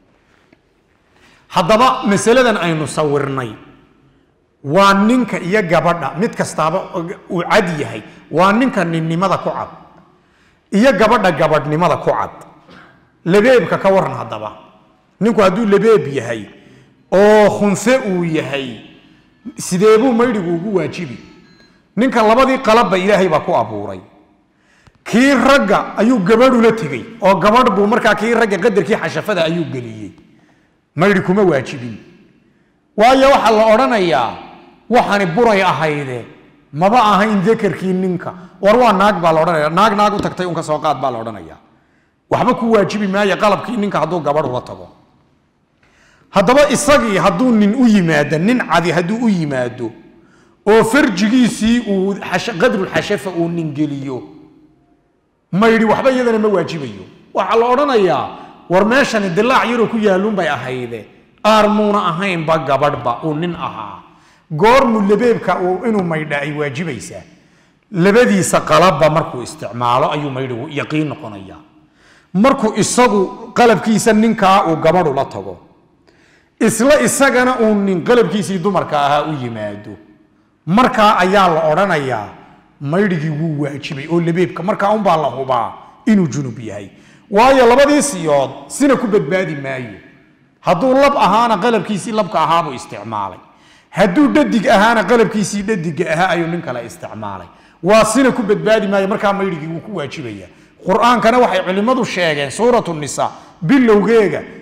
haddaba masaladan aynu sawirnay waa ninka iyo gabadha mid kastaaba uu cad yahay waa ninka ninnimada ku cad iyo gabadha gabadhnimada ku cad labeebka ka waran haddaba ninku hadduu labeeb yahay oo khunse uu yahay sidee buu maydhigu ugu waajibi ninka labadii qalabba ilaahay baa ku abuuray kii ragga ayuu gabadhula tegey oo gabadh buu markaa kii ragga qadarkii xashafada ayuu geliyey maydhi kuma waajibin waayo waxaa la odhanayaa waxani buray ahayde maba ahayn dakarkii ninka war waa naag baa la odhanaya naag naag u tagtay un ka soo qaad baa la odhanaya waxba ku waajibi maayo qalabkii ninka hadduu gabadh ula tago haddaba isagii hadduu nin u yimaado nin cadi hadduu u yimaado oo farjigiisii uu qadrulxashafa uu nin geliyo maydhi waxba iyadana ma waajibayo waxaa la odhanayaa war meeshani dilaac yaroo ku yaalluun bay ahayde aarmuuna ahaynba gabadhba uu nin ahaa goormu labeebka uu inuu maydha ay waajibaysaa labadiisa qalabba markuu isticmaalo ayuu maydhigu yaqiin noqonaya markuu isagu qalabkiisa ninkaa uu gabadhu la tago isla isagana uu nin qalabkiisii dumarka ahaa u yimaado markaa ayaa la odhanayaa maydhigii wuu waajibay oo labeebka markaa unbaa la hubaa inuu junub yahay waayo labadii siyood sina ku badbaadi maayo hadduu lab ahaana qalabkiisii labka ahaabuu isticmaalay hadduu dhadig ahaana qalabkiisii dhadiga ahaa ayuu nin kale isticmaalay waa sina ku badbaadi maayo markaa maydhigii wuu ku waajibaya qur-aankana waxay culimmadu sheegeen suuratu nisa bilowgeega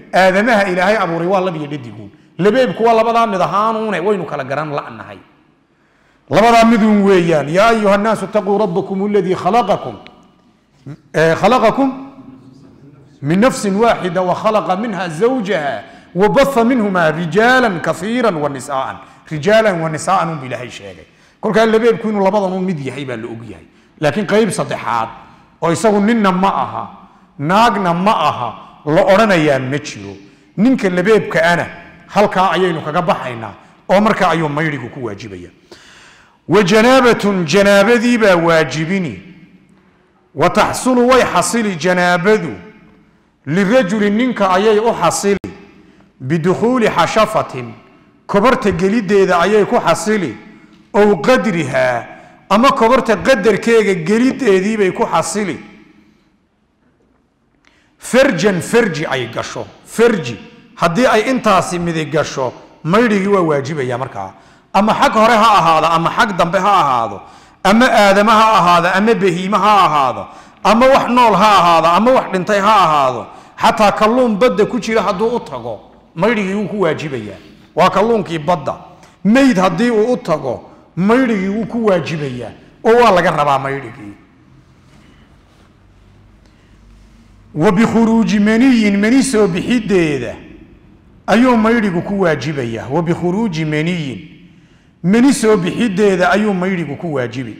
aadamaha ilaahay abuuray waa labiyo dhadiguun labeebku waa labadaa mid ahaanuune waynu kala garan la'nahay labadaa midun weeyaan yaa ayuha nnaasu itaquu rabbakum aladii khalaqakum khalaqakum min nafsin waaxida wakhalaqa minha zawjaha wabatha minhuma rijaala kaiira wanisaaan rijaala wanisaaan unbu ilaahay sheegay kolkaa labeebku inuu labadan u mid yahay baa la og yahay laakiin qayb saddexaad oo isagu ninna ma aha naagna ma aha la odhanayaa ma jiro ninka labeebkaana halkaa ayaynu kaga baxaynaa oo markaa ayuu maydhigu ku waajibaya wa janaabatun janaabadii baa waajibini wa taxsulu way xasili janaabadu lirajuli ninka ayay u xasili bidukhuuli xashafatin kobarta geliddeeda ayay ku xasili ow qadrihaa ama kobarta qadarkeega geliddeediibay ku xasili farjan farji ay gasho farji haddii ay intaasi midi gasho maydhigii waa waajibaya markaa ama xag hore ha ahaado ama xag dambe ha ahaado ama aadama ha ahaado ama bahiime ha ahaado ama wax nool ha ahaado ama wax dhintay ha ahaado xataa kalluun badda ku jira hadduu u tago maydhigii wuu ku waajibayaa waa kalluunkii badda mayd haddii uu u tago maydhigii wuu ku waajibayaa oo waa laga rabaa maydhigii wa bikhuruuji maniyin mani soo bixideeda ayuu maydhigu ku waajibayaa wa bikhuruuji maniyin mani soo bixideeda ayuu maydhigu ku waajibi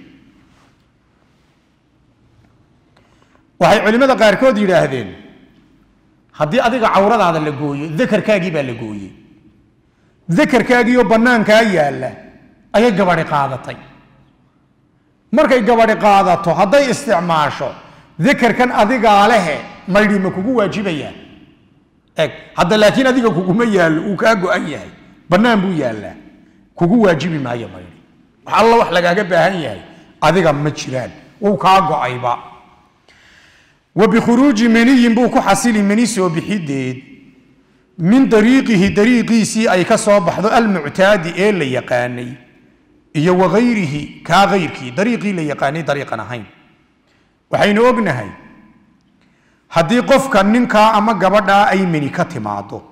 waxay culimmada qaarkood yidhaahdeen haddii adiga cawradaada la gooyo dakarkaagii baa la gooyey dakarkaagiioo bannaankaa yaalla ayay gabadhi qaadatay markay gabadhi qaadato hadday isticmaasho dakarkan adigaa lehe maydhi ma kugu waajibayaa eg hadda laakiin adiga kuguma yaallo uu kaa go-an yahay bannaan buu yaallaa kugu waajibi maayo maydhi wax alla wax lagaaga baahan yahay adiga ma jiraan wuu kaa go-ayba wa bikhuruuji maniyin buu ku xasili mani soo bixideed min dariiqihi dariiqiisii ay ka soo baxdo almuctaadi ee la yaqaanay iyo wagayrihi kaa gayrkii dariiqii la yaqaanay dariiqan ahayn waxaynu ognahay haddii qofka ninkaa ama gabadhaa ay meni ka timaado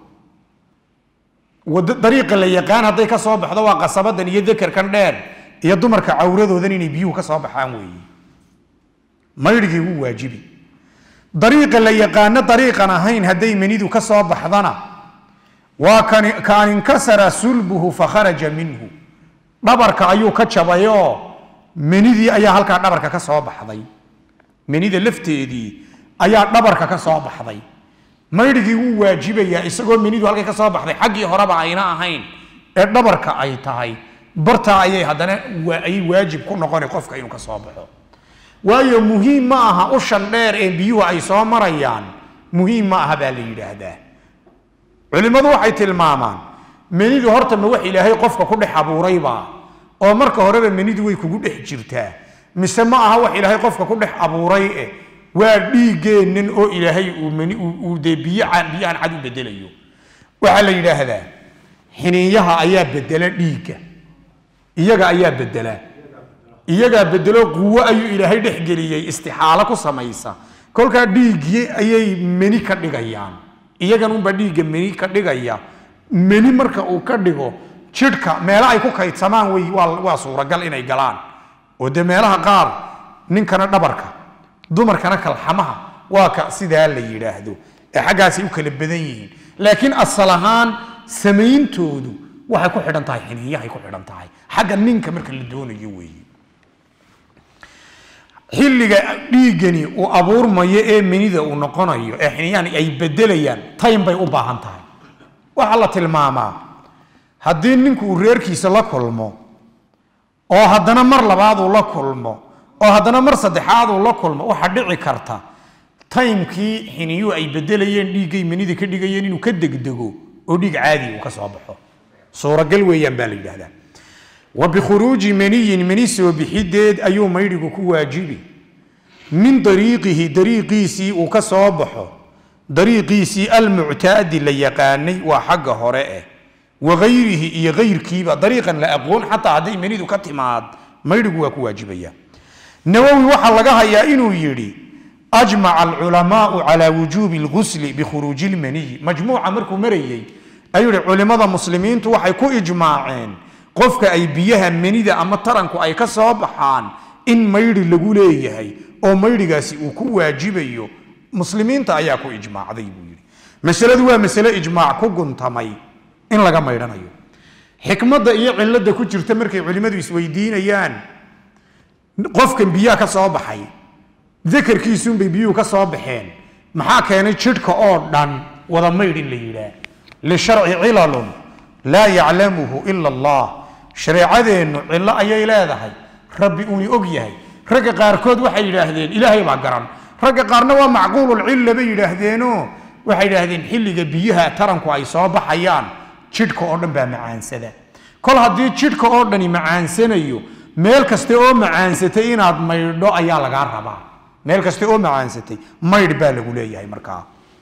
dariiqa la yaqaan hadday ka soo baxdo waa qasabadan iyo dakarkan dheer iyo dumarka cawradoodan inay biyuhu ka soo baxaan weeye maydhigii wuu waajibi dariiqa la yaqaano dariiqan ahayn hadday menidu ka soo baxdana waa kaan inkasara sulbuhu fakharaja minhu dhabarka ayuu ka jabayoo menidii ayaa halkaa dhabarka ka soo baxday menida lafteedii ayaa dhabarka ka soo baxday maydhigii wuu waajibayaa isagoo menidu halkay ka soo baxday xaggii horeba ayna ahayn ee dhabarka ay tahay bartaa ayay haddana ayay waajib ku noqona qofka inuu ka soo baxo waayo muhiim ma aha ushan dheer ee biyuhu ay soo marayaan muhiim ma aha baa la yidhaahdaa culimmadu waxay tilmaamaan menidu horta ma wax ilaahay qofka ku dhex abuuraybaa oo marka horeba menidu way kugu dhex jirtaa mise ma aha wax ilaahay qofka ku dhex abuuray eh waa dhiiggeennan oo ilaahay uu meni uu dee biyo biyo aan cad u bedelayo waxaa la yidhaahdaa xiniinyaha ayaa bedela dhiigga iyaga ayaa bedela iyagaa bedelo quwo ayuu ilaahay dhex geliyey istixaalo ku samaysa kolkaa dhiiggii ayay meni ka dhigayaan iyagan unbaa dhiigga meni ka dhigaya meni marka uu ka dhigo jidhka meelo ay ku kaydsamaan wey waa waa suuragal inay galaan oo dee meelaha qaar ninkana dhabarka dumarkana kalxamaha waa ka sidaa la yidhaahdo ee xaggaasay u kala badan yihiin laakiin asal ahaan samayntoodu waxay ku xidhan tahay xiniinyahay ku xidhan tahay xagga ninka marka la doonayo weeye xilliga dhiiggani uu abuurmayo ee menida uu noqonayo ee xiniyahani ay bedelayaan time bay u baahan tahay waxaa la tilmaamaa haddii ninku uu reerkiisa la kulmo oo haddana mar labaad uu la kulmo oo haddana mar saddexaad uu la kulmo waxaa dhici karta taymkii xiniyuhu ay bedelayeen dhiiggay menida ka dhigayeen inuu ka degdego oo dhiig caadi uu ka soo baxo suuragal weeyaan baa la yidhahdaa wa bikhuruuji maniyin mani soo bixideed ayuu maydhigu ku waajibi min dariiqihi dariiqiisii uu ka soo baxo dariiqiisii almuctaadi la yaqaanay waa xagga hore eh wagayrihi iyo gayrkiiba dariiqan la aqoon xataa hadday manidu ka timaad maydhigu waa ku waajibaya nawowi waxaa laga hayaa inuu yidhi ajmaca alculamaau calaa wujuubi lgusli bikhuruuji lmaniyi majmuuca markuu marayey ayuu yihi culimmada muslimiintu waxay ku ijmaaceen qofka ay biyaha manida ama taranku ay ka soo baxaan in maydhi lagu leeyahay oo maydhigaasi uu ku waajibayo muslimiinta ayaa ku ijmaacday buu yidhi masaladu waa masale ijmaac ku guntamay in laga maydhanayo xikmadda iyo cilada ku jirta markay culimmadu isweydiinayaan qofkan biyaha ka soo baxay dakarkiisuunbay biyuhu ka soo baxeen maxaa keenay jidhka oo dhan wada maydh in la yidhaah lisharci cilalun laa yaclamuhu ila allah shareecadeennu cillo ayay leedahay rabbi uuni og yahay ragga qaarkood waxay yidhaahdeen ilaahay baa garan ragga qaarna waa macquululcilla bay yidhaahdeenoo waxay yidhaahdeen xilliga biyaha taranku ay soo baxayaan jidhka oo dhan baa macaansada kol haddii jidhka oo dhani macaansanayo meel kaste oo macaansatay inaad maydho ayaa lagaa rabaa meel kaste oo macaansatay maydh baa lagu leeyahay markaa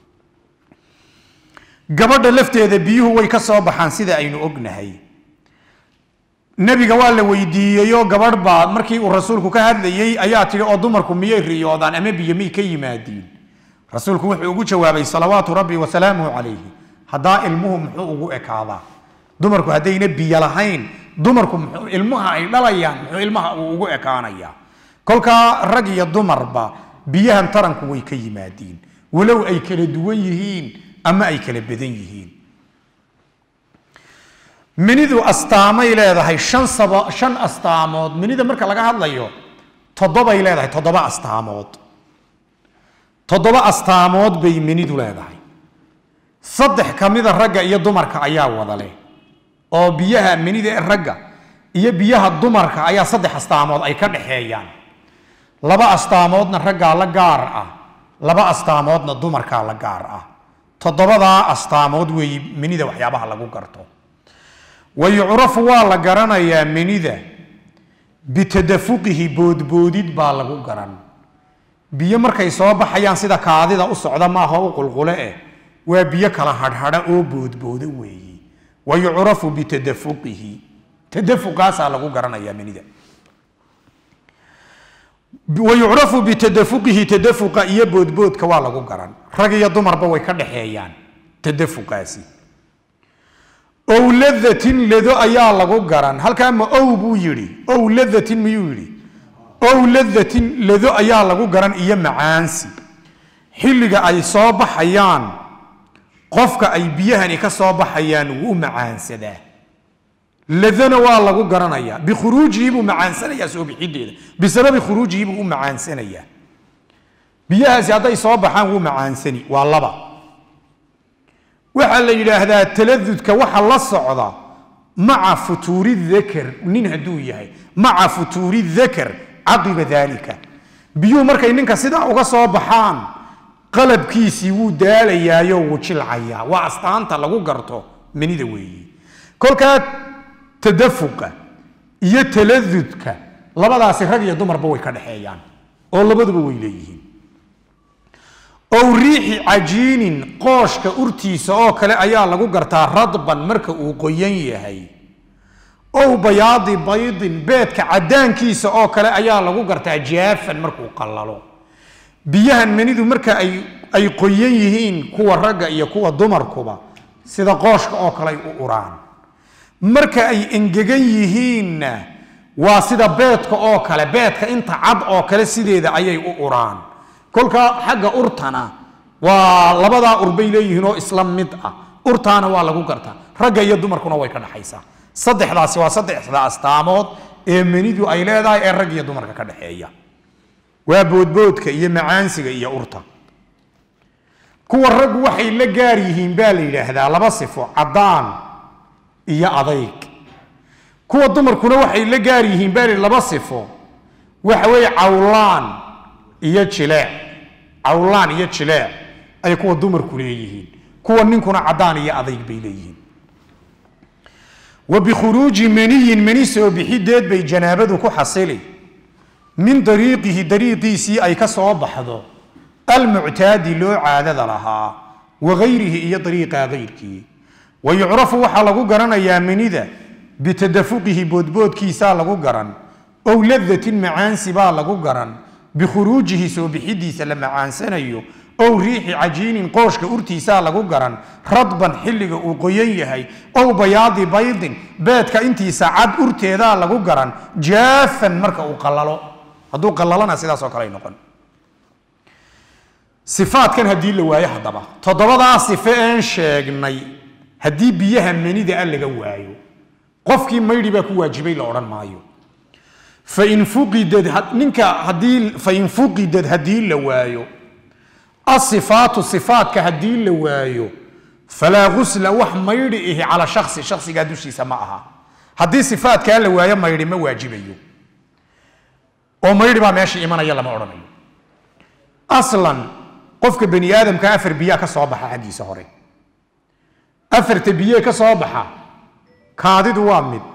gabadha lafteeda biyuhu way ka soo baxaan sida aynu ognahay nebiga waa la weydiiyeyoo gabadh baa markii uu rasuulku ka hadlayey ayaa tidhi oo dumarku miyay riyoodaan ama biyo may ka yimaadiin rasuulku wuxuu ugu jawaabay salawaatu rabbi wasalaamuhu calayhi haddaa ilmuhu muxuu ugu ekaadaa dumarku haddayna biyo lahayn dumarku muxuu ilmaha ay dhalayaan muxuu ilmaha uu ugu ekaanayaa kolkaa rag iyo dumarba biyahan taranku way ka yimaadiin walow ay kala duwan yihiin ama ay kala badan yihiin minidu astaamay leedahay shan saba shan astaamood minida marka laga hadlayo toddobay leedahay toddoba astaamood toddoba astaamood bay minidu leedahay saddex ka mida ragga iyo dumarka ayaa wada leh oo biyaha minida ee ragga iyo biyaha dumarka ayaa saddex astaamood ay ka dhaxeeyaan laba astaamoodna raggaa la gaar ah laba astaamoodna dumarkaa la gaar ah toddobadaa astaamood weeye minida waxyaabaha lagu garto wa yucrafu waa la garanayaa minida bitadafuqihi boodboodid baa lagu garan biyo markay soo baxayaan sida kaadida u socda maaha u qulqule eh waa biyo kala hadhadha oo boodboodo weeye wa yucrafu bitadafuqihi tadafuqaasaa lagu garanayaa minida wa yucrafu bitadafuqihi tadafuqa iyo boodboodka waa lagu garan rag iyo dumarba way ka dhaxeeyaan tadafuqaasi ow ladatin ledo ayaa lagu garan halkaa ma ow buu yidhi ow ladatin miyuu yidhi ow ladatin ledo ayaa lagu garan iyo macaansi xilliga ay soo baxayaan qofka ay biyahani ka soo baxayaan wuu macaansadaa ladana waa lagu garanayaa bikhuruujihi buu macaansanayaa soo bixideeda bisababi khuruujihi buu u macaansanayaa biyahaasi hadday soo baxaan wuu macaansani waa laba waxaa la yidhaahdaa taladudka waxa la socda maca futuuri dakar nin hadduu yahay maca futuuri dakar caqiba dalika biyuhu markay ninka sidaa uga soo baxaan qalabkiisii wuu daalayaayo wuu jilcayaa waa astaanta lagu garto manida weeye kolkaa tadafuqa iyo taladudka labadaasi rag iyo dumarba way ka dhexeeyaan oo labaduba way leeyihiin ow riixi cajiinin qooshka urtiisa oo kale ayaa lagu gartaa radban marka uu qoyan yahay ow bayaadi baydin beedka cadaankiisa oo kale ayaa lagu gartaa jaafan markuu qallalo biyahan manidu marka ay ay qoyan yihiin kuwa ragga iyo kuwa dumarkuba sida qooshka oo kale ay u uraan marka ay engegan yihiinna waa sida beedka oo kale beedka inta cad oo kale sideeda ayay u uraan kolkaa xagga urtana waa labadaa ur bay leeyihiin oo isla mid ah urtaana waa lagu gartaa ragga iyo dumarkuna way ka dhaxaysaa saddexdaasi waa saddexda astaamood ee manidu ay leedahay ee rag iyo dumarka ka dhexeeya waa boodboodka iyo macaansiga iyo urta kuwa raggu waxay la gaar yihiin baa la yidhaahdaa laba sifo caddaan iyo adayg kuwa dumarkuna waxay la gaar yihiin baa li laba sifo waxa weeye cawlaan iyo jileec cawlaan iyo jileec ay kuwa dumarku leeyihiin kuwa ninkuna caddaan iyo adayg bay leeyihiin wa bikhuruuji maniyin mani soo bixideed bay janaabadu ku xasili min dariiqihi dariiqiisii ay ka soo baxdo almuctaadi loo caadada lahaa wa gayrihi iyo dariiqa gayrkii wa yucrafu waxaa lagu garanayaa manida bitadafuqihi boodboodkiisaa lagu garan ow ladatin macaansi baa lagu garan bikhuruujihi soo bixidiisa la macaansanayo ow riixi cajiinin qooshka urtiisaa lagu garan radban xilliga uu qoyan yahay ow bayaadi baydin beedka intiisa cad urteedaa lagu garan jaafan marka uu qalalo hadduu qalalana sidaasoo kale ay noqon sifaadkan haddii la waayo haddaba toddobadaa sife een sheegnay haddii biyaha manida a laga waayo qofkii maydhi baa ku waajibay la odhan maayo fain fuqidad ninka haddii fain fuqidad haddii la waayo asifaatu sifaadka haddii la waayo falaa gusla wax maydhi ihi cala shaksi shaksigaa dushiisa ma aha haddii sifaadkaa la waayo maydhi ma waajibayo oo maydhi baa meesha imanaya lama odhanayo aslan qofka bani aadamka afar biyaa ka soo baxa xaggiisa hore afarta biyee ka soo baxa kaadidu waa mid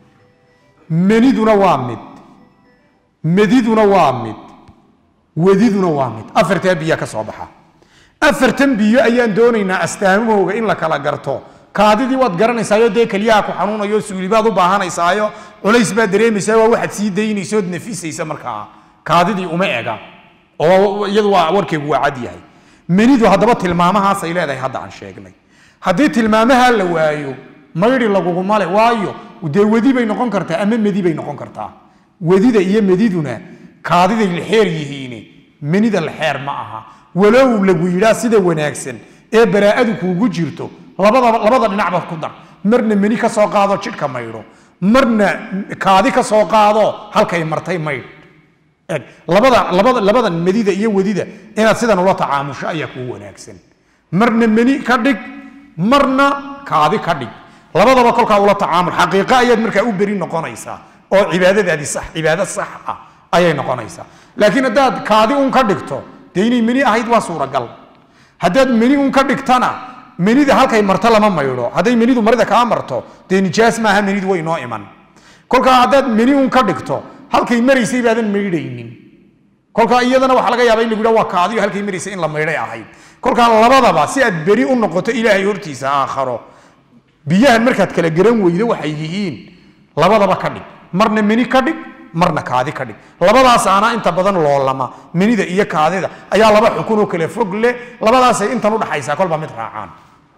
maniduna waa mid mediduna waa mid wediduna waa mid afartaa biyaa ka soo baxa afartan biyo ayaan doonaynaa astaamahooga in la kala garto kaadidii waad garanaysaayo dee keliyaha ku xanuunayo suulibaad u baahanaysaayo culays baad dareemaysaa waa waxaad sii daynaysood nafisaysa markaa kaadidii uma ega oo iyadu waa warkeegu waa cad yahay menidu haddaba tilmaamahaasay leedahay hadda aan sheegnay haddii tilmaamaha la waayo maydhi laguguma le waayo dee wedi bay noqon kartaa ama medi bay noqon kartaa wedida iyo mediduna kaadiday lexeer yihiin menida lexeer ma aha walow lagu yidhaa sida wanaagsan ee baraa'adu kuugu jirto labadaba labada dhinacba ku dar marna meni ka soo qaado jidhka maydho marna kaadi ka soo qaado halkay martay maydh eg labada labada labada medida iyo wedida inaad sidan ula tacaamusho ayaa kuu wanaagsan marna meni ka dhig marna kaadi ka dhig labadaba kolkaa ula tacaamul xaqiiqo ayaad markaa u beri noqonaysaa oo cibaadadaadi sax cibaado sax ah ayay noqonaysaa laakiin haddaad kaadi un ka dhigto dee inay meni ahayd waa suuragal haddaad meni un ka dhigtana menida halkay marto lama maydho hadday menidu marida kaa marto dee nijaas maaha menidu way noo iman kolkaa haddaad meni un ka dhigto halkay maraysay baadan maydhaynin kolkaa iyadana waxaa laga yaaba in lagu yidha waa kaadiyo halkay maraysay in la maydhay ahayd kolkaa labadaba si aad beri u noqoto ilaahay hortiisa aakharo biyahan markaad kala garan weydo waxay yihiin labadaba ka dhig marna meni ka dhig marna kaadi ka dhig labadaasaana inta badan loolama menida iyo kaadida ayaa laba xukun oo kale fog leh labadaasay intan udhaxaysaa kolba mid raacaan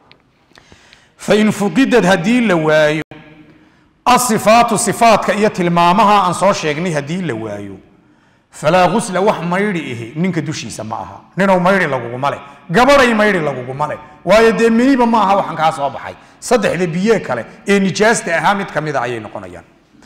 fain fuqidad haddii la waayo asifaatu sifaadka iyo tilmaamaha aan soo sheegnay haddii la waayo falaa gusla wax maydhi ihi ninka dushiisa ma aha ninow maydhi laguguma leh gabaday maydhi laguguma leh waayo dee meniba ma aha waxaan kaa soo baxay saddexda biye kale ee nijaasta ahaa mid ka mida ayay noqonayaan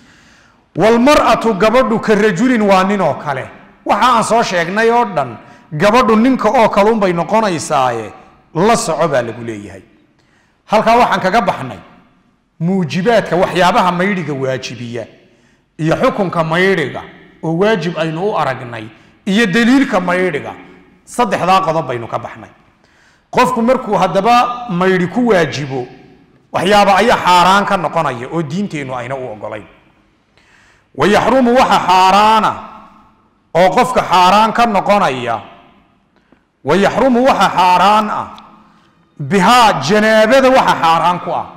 walmar'atu gabadhu ka rajulin waa nin oo kale waxa aan soo sheegnay oo dhan gabadhu ninka oo kalunbay noqonaysaaye la soco baa lagu leeyahay halkaa waxaan kaga baxnay muujibaadka waxyaabaha maydhiga waajibiya iyo xukunka maydhiga oo waajib aynu u aragnay iyo daliilka maydhiga saddexdaa qodob baynu ka baxnay qofku markuu haddaba maydhi ku waajibo waxyaaba ayaa xaaraan ka noqonaya oo diinteennu ayna u ogolayn wayaxrumu waxa xaaraana oo qofka xaaraan ka noqonaya wayaxrumu waxa xaaraan ah bihaa janaabada waxa xaaraan ku ah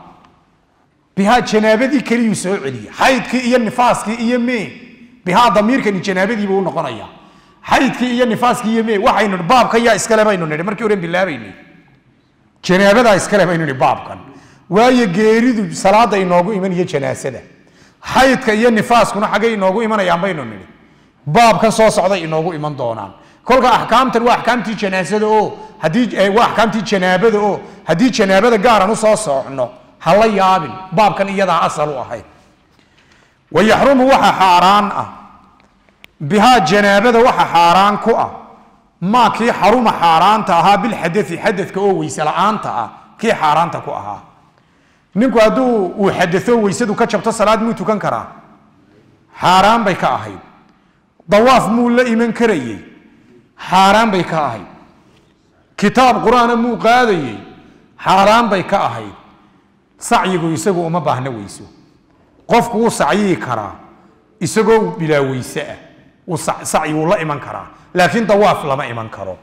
bihaa janaabadii keliyuu soo celiya xaydkii iyo nifaaskii iyo mee bihaa damiirkani janaabadiibuu u noqonaya xaydkii iyo nifaaskii iyo mee waxaynu baabka yaa iskale baynu nidhi markii horen bilaabaynay janaabadaa iskale baynu nidhi baabkan waayo geeridu salaada inoogu iman iyo janaasada xaydka iyo nifaaskuna xaggay inoogu imanayaan baynu nidhi baabkan soo socday inoogu iman doonaan kolka axkaamtan waa axkaamtii janaasada oo haddii waa axkaamtii janaabada oo haddii janaabada gaaran usoo soocno ha la yaabin baabkan iyadaa asal u ahayd wayaxrumu waxa xaaraan ah bihaa janaabada waxa xaaraan ku ah maa kii xaruma xaaraanta ahaa bilxadai xadadka oo weyse la-aanta ah kii xaaraanta ku ahaa ninku hadduu uu xadao weysadu ka jabto salaad muu tukan karaa xaaraan bay ka ahayd dawaaf muu la iman karayey xaaraan bay ka ahayd kitaab qur-aana muu qaadayey xaaraan bay ka ahayd sacyigu isagu uma baahna weyso qofku wuu sacyiyi karaa isagoo bilaa weyse ah wuu sacyi wuu la iman karaa laakiin dawaaf lama iman karo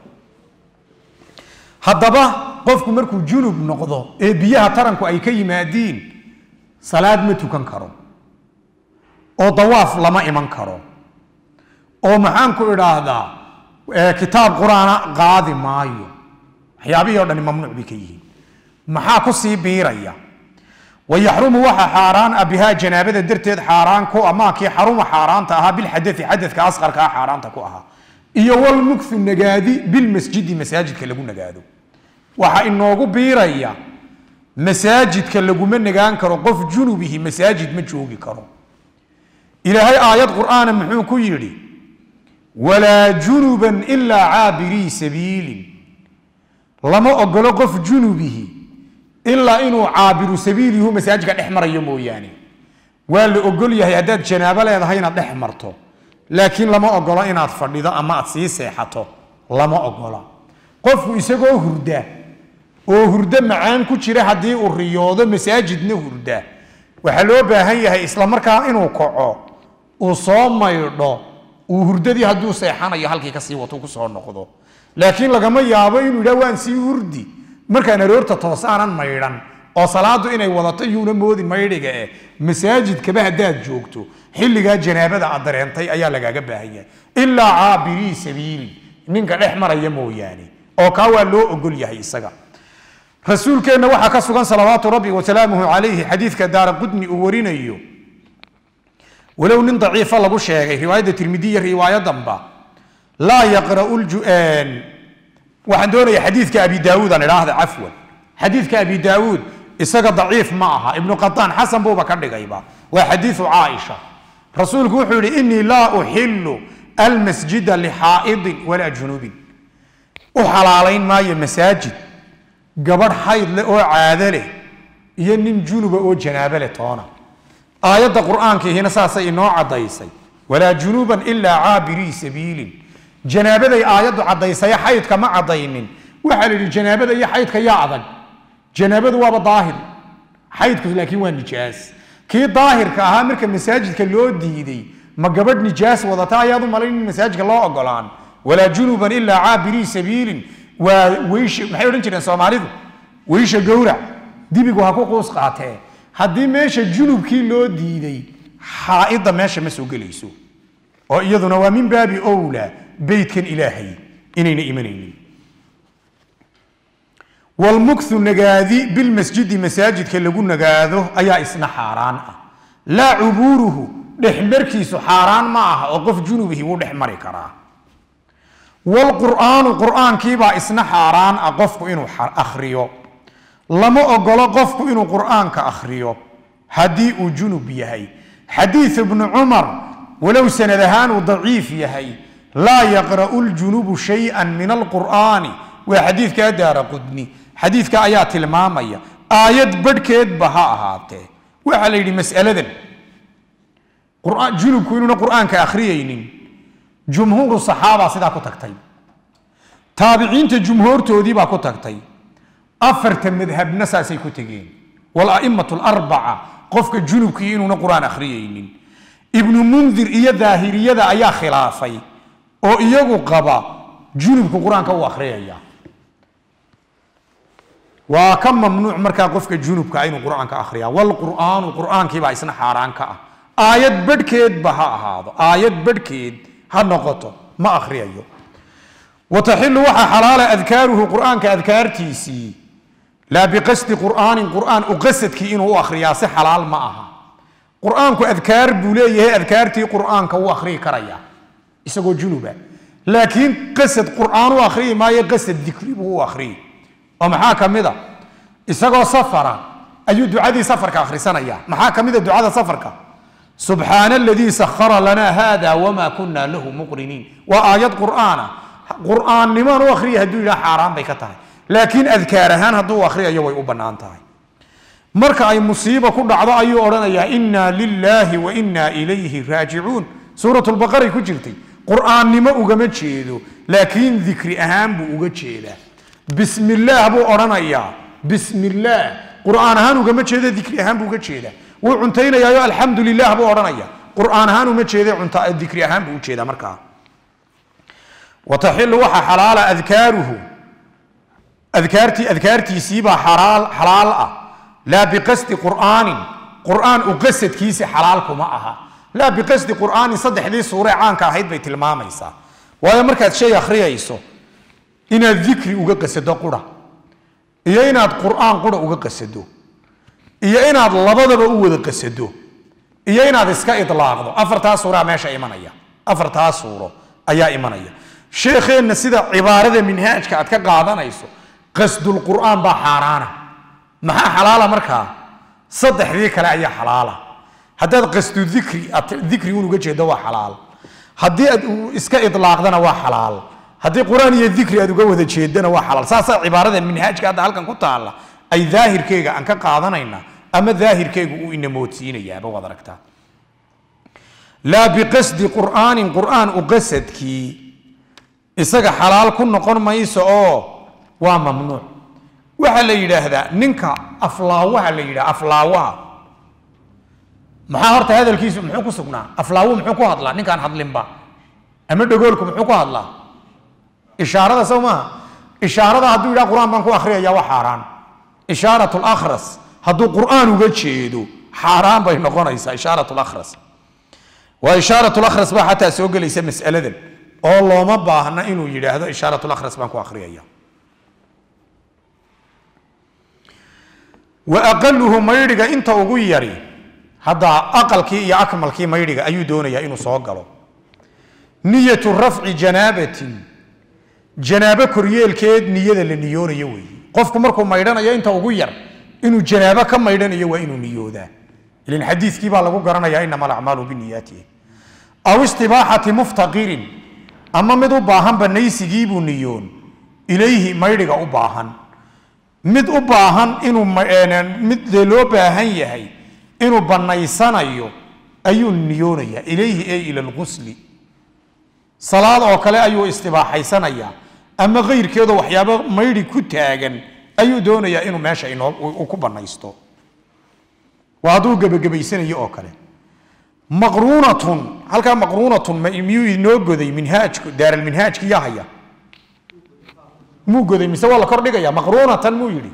haddaba qofku markuu junub noqdo ee biyaha taranku ay ka yimaadiin salaad ma tukan karo oo dawaaf lama iman karo oo maxaan ku idhaahdaa kitaab qur-aana qaadi maayo waxyaabihii o dhani mamnuuc bay ka yihiin maxaa ku sii biiraya wayaxrumu waxa xaaraan ah bihaa janaabada darteed xaaraan ku amaakii xaruma xaaraanta ahaa bilxadai xadadka asqarkaa xaaraanta ku ahaa iyo walmukhu nagaadi bilmasjidi masaajidka lagu nagaado waxaa inoogu biiraya masaajidka laguma nagaan karo qof junubihi masaajid ma joogi karo ilaahay aayad qur'aana muxuu ku yidhi walaa junuban ilaa caabirii sabiilin lama ogolo qof junubihi ilaa inuu caabiru sabiilihu masaajidka dhex marayo mooyaane waa la ogol yahay haddaad janaabo leedahay inaad dhex marto laakiin lama ogola inaad fadhido ama aad sii seexato lama ogola qofku isagoo hurda oo hurdo macaan ku jira haddii uu riyoodo masaajidna hurda waxaa loo baahan yahay isla markaa inuu kaco uu soo maydho uu hurdadii hadduu seexanayo halkii kasii wato kusoo noqdo laakiin lagama yaabo inuu yidhah waan sii hurdi markaan aroorta toosaanan maydhan oo salaadu inay wadato yuuna moodin maydhiga eh masaajidkaba haddaad joogto xilligaa janaabada aad dareentay ayaa lagaaga baahan yahay ilaa caabirii sabiili ninka dhex maraya mooyaane oo kaa waa loo ogol yahay isaga rasuulkeenna waxaa ka sugan salawaatu rabbi wasalaamuhu calayhi xadiidka daara qudni uu warinayo walow nin daciifa lagu sheegay riwaayadda tirmidiya riwaayadanba laa yaqra'u waxaan doonaya xadiidka abi daawuud aan idhaahda cafwan xadiidka abi daawuud isaga daciif ma aha ibnu qataan xasan buuba ka dhigayba waa xadiidu caaisha rasuulku wuxuu yihi inii laa uxilu almasjida lixaa'idin walaa junubin u xalaalayn maayo masaajid gabadh xayd leh oo caado leh iyo nin junuba oo janaabo leh toona aayadda qur'aankiihina saasay inoo caddaysay walaa junuban ilaa caabirii sabiilin janaabaday aayaddu caddaysaye xaydka ma caddaynin waxaa la yidhi janaabada iyo xaydka yaa adag janaabadu waaba daahir xaydku laakiin waa nijaas kii daahirka ahaa marka masaajidka loo diiday ma gabadh nijaas wadata ayaad u malayn in masaajidka loo ogolaan walaa junuban ilaa caabirii sabiilin waa weysha maxay odhan jireen soomaalidu weysha gowrac dibigu ha ku quus qaatee haddii meesha junubkii loo diiday xaa'idda meesha ma soo gelayso oo iyaduna waa min baabi owla beytkan ilaahay inayna imanaynin walmukhu nagaadi bilmasjidi masaajidka lagu nagaado ayaa isna xaaraan ah laa cubuuruhu dhexmarkiisu xaaraan ma aha oo qof junubihi wuu dhex mari karaa wlqur'aanu qur'aankiibaa isna xaaraan ah qofku inuu akhriyo lama ogolo qofku inuu qur'aanka akhriyo haddii uu junub yahay xadiid ibnu cumar walow sanad ahaan uu daciif yahay laa yaqra'u ljunubu shayئa min alqur'aani waa xadiidkaa daara qudni xadiidka ayaa tilmaamaya aayad badhkeedba ha ahaatee waxaa la yidhi mas'aladan junubku inuuna qur'aanka akhriyaynin jumhuuru saxaaba sidaa ku tagtay taabiciinta jumhuurtoodii baa ku tagtay afarta madhabna saasay ku tegeen wala'immatu larbaca qofka junubkii inuuna qur'aan akhriyaynin ibnu mundir iyo daahiriyada ayaa khilaafay oo iyagu qaba junubku qur-aanka u akhriyaya waa ka mamnuuc markaa qofka junubka inuu qur-aanka akhriya wlqur'aanu qur'aankiibaa isna xaaraan ka ah aayad badhkeedba ha ahaado aayad badhkeed ha noqoto ma akhriyayo wataxilu waxaa xalaala adkaaruhu qur'aanka adkaartiisii laa biqasdi qur'aanin qur'aan u qasadkii inuu u akhriyaa si xalaal ma aha qur'aanku adkaar buu leeyahay adkaartii qur'aanka wuu akhriyi karaya isagoo junuba laakiin qasad qur'aan u akhriyi maayo qasad dikri buu u akhriyi oo maxaa ka mid a isagoo safara ayuu ducadii safarka akhrisanaya maxaa ka mid a ducada safarka subxaana aladii sahara lanaa hada wma kuna lahu muqriniin waa aayad qur'aana qur'aannimaan u akhriya hadduu yidhaha xaaraan bay ka tahay laakiin adkaar ahaan hadduu akhriyayo way u bannaan tahay marka ay musiiba ku dhacdo ayuu odhanayaa inna lilaahi wa inna ilayhi raajicuun suurat lbaqaray ku jirtay qur'aannimo ugama jeedo laakiin dikri ahaan buu uga jeedaa bismi illaah buu odhanayaa bismi illaah qur'aan ahaan ugama jeedo dikri ahaan buu uga jeedaa wuu cuntaynayaayo alxamdu lilah buu odhanaya qur'aan ahaan uma jeeda cunta dikri ahaan buu ujeedaa markaa wataxilu waxaa xalaala adkaaruhu adkaartii adkaartiisiibaa xalaal xalaal ah laa biqasdi qur'aanin qur'aan u qasadkiisa xalaal kuma aha laa biqasdi qur'aanin saddexdii suure caanka ahayd bay tilmaamaysaa waayo markaad shay akhriyayso inaad dikri uga qasado qura iyo inaad qur'aan qura uga qasado iyo inaad labadaba u wada qasado iyo inaad iska idlaaqdo afartaa suuraa meesha imanaya afartaa suuro ayaa imanaya sheekheenna sida cibaarada minhaajka aad ka qaadanayso qasdulqur'aan baa xaaraana maxaa xalaala markaa saddexdii kale ayaa xalaala haddaad qasdu dikri aad dikri un uga jeedo waa xalaal haddii aad iska idlaaqdana waa xalaal haddii qur-aan iyo dikri aad uga wada jeedana waa xalaal saasaa cibaarada minhaajka hadda halkan ku taalla ay daahirkeyga aan ka qaadanayna ama daahirkeygu uu inamoodsiinayaaba waad aragtaa laa biqasdi qur'aanin qur'aan u qasadkii isaga xalaal ku noqon mayso oo waa mamnuuc waxaa la yidhaahdaa ninka aflaawaha la yidhaha aflaawaha maxaa horta hadalkiisu muxuu ku sugnaa aflaawu muxuu ku hadlaa ninkaan hadlinba ama dhagoolku muxuu ku hadlaa ishaarada sow maaha ishaarada hadduu yidhaha qur-aan baan ku akhriyaya waa xaaraan ishaarat lakhras hadduu qur'aan uga jeedo xaaraan bay noqonaysaa ishaarat lakhras waa ishaarat lakhras baa xataa soo gelaysa mas'aladan oo looma baahna inuu yidhaahdo ishaarat lakhras baan ku akhriyaya wa aqaluhu maydhiga inta ugu yari hadda aqalkii iyo akmalkii maydhiga ayuu doonayaa inuu soo galo niyatu rafci janaabatin janaabo koryeelkeed niyada la niyoonayo weeye qofku markuu maydhanayo inta ugu yar inuu janaabo ka maydhanayo waa inuu niyoodaa ilan xadiiskii baa lagu garanayaa inama alacmaalu biniyaatihi aw istibaaxati muftaqirin ama mid u baahan banaysigii buu niyoon ilayhi maydhiga u baahan mid u baahan inuu mid dee loo baahan yahay inuu banaysanayo ayuu niyoonayaa ilayhi ay ila lqusli salaad oo kale ayuu istibaaxaysanayaa ama keyrkeedo waxyaabo maydhi ku taagan ayuu doonayaa inuu meesha inoo ku banaysto waa hadduu gebagabaysanayo oo kale maqruunatun halkaa maqruunatun miyuu inoo goday minhaajku daaralminhaajki yaa haya muu goday mise waa la kordhigaya maqruunatan muu yidhi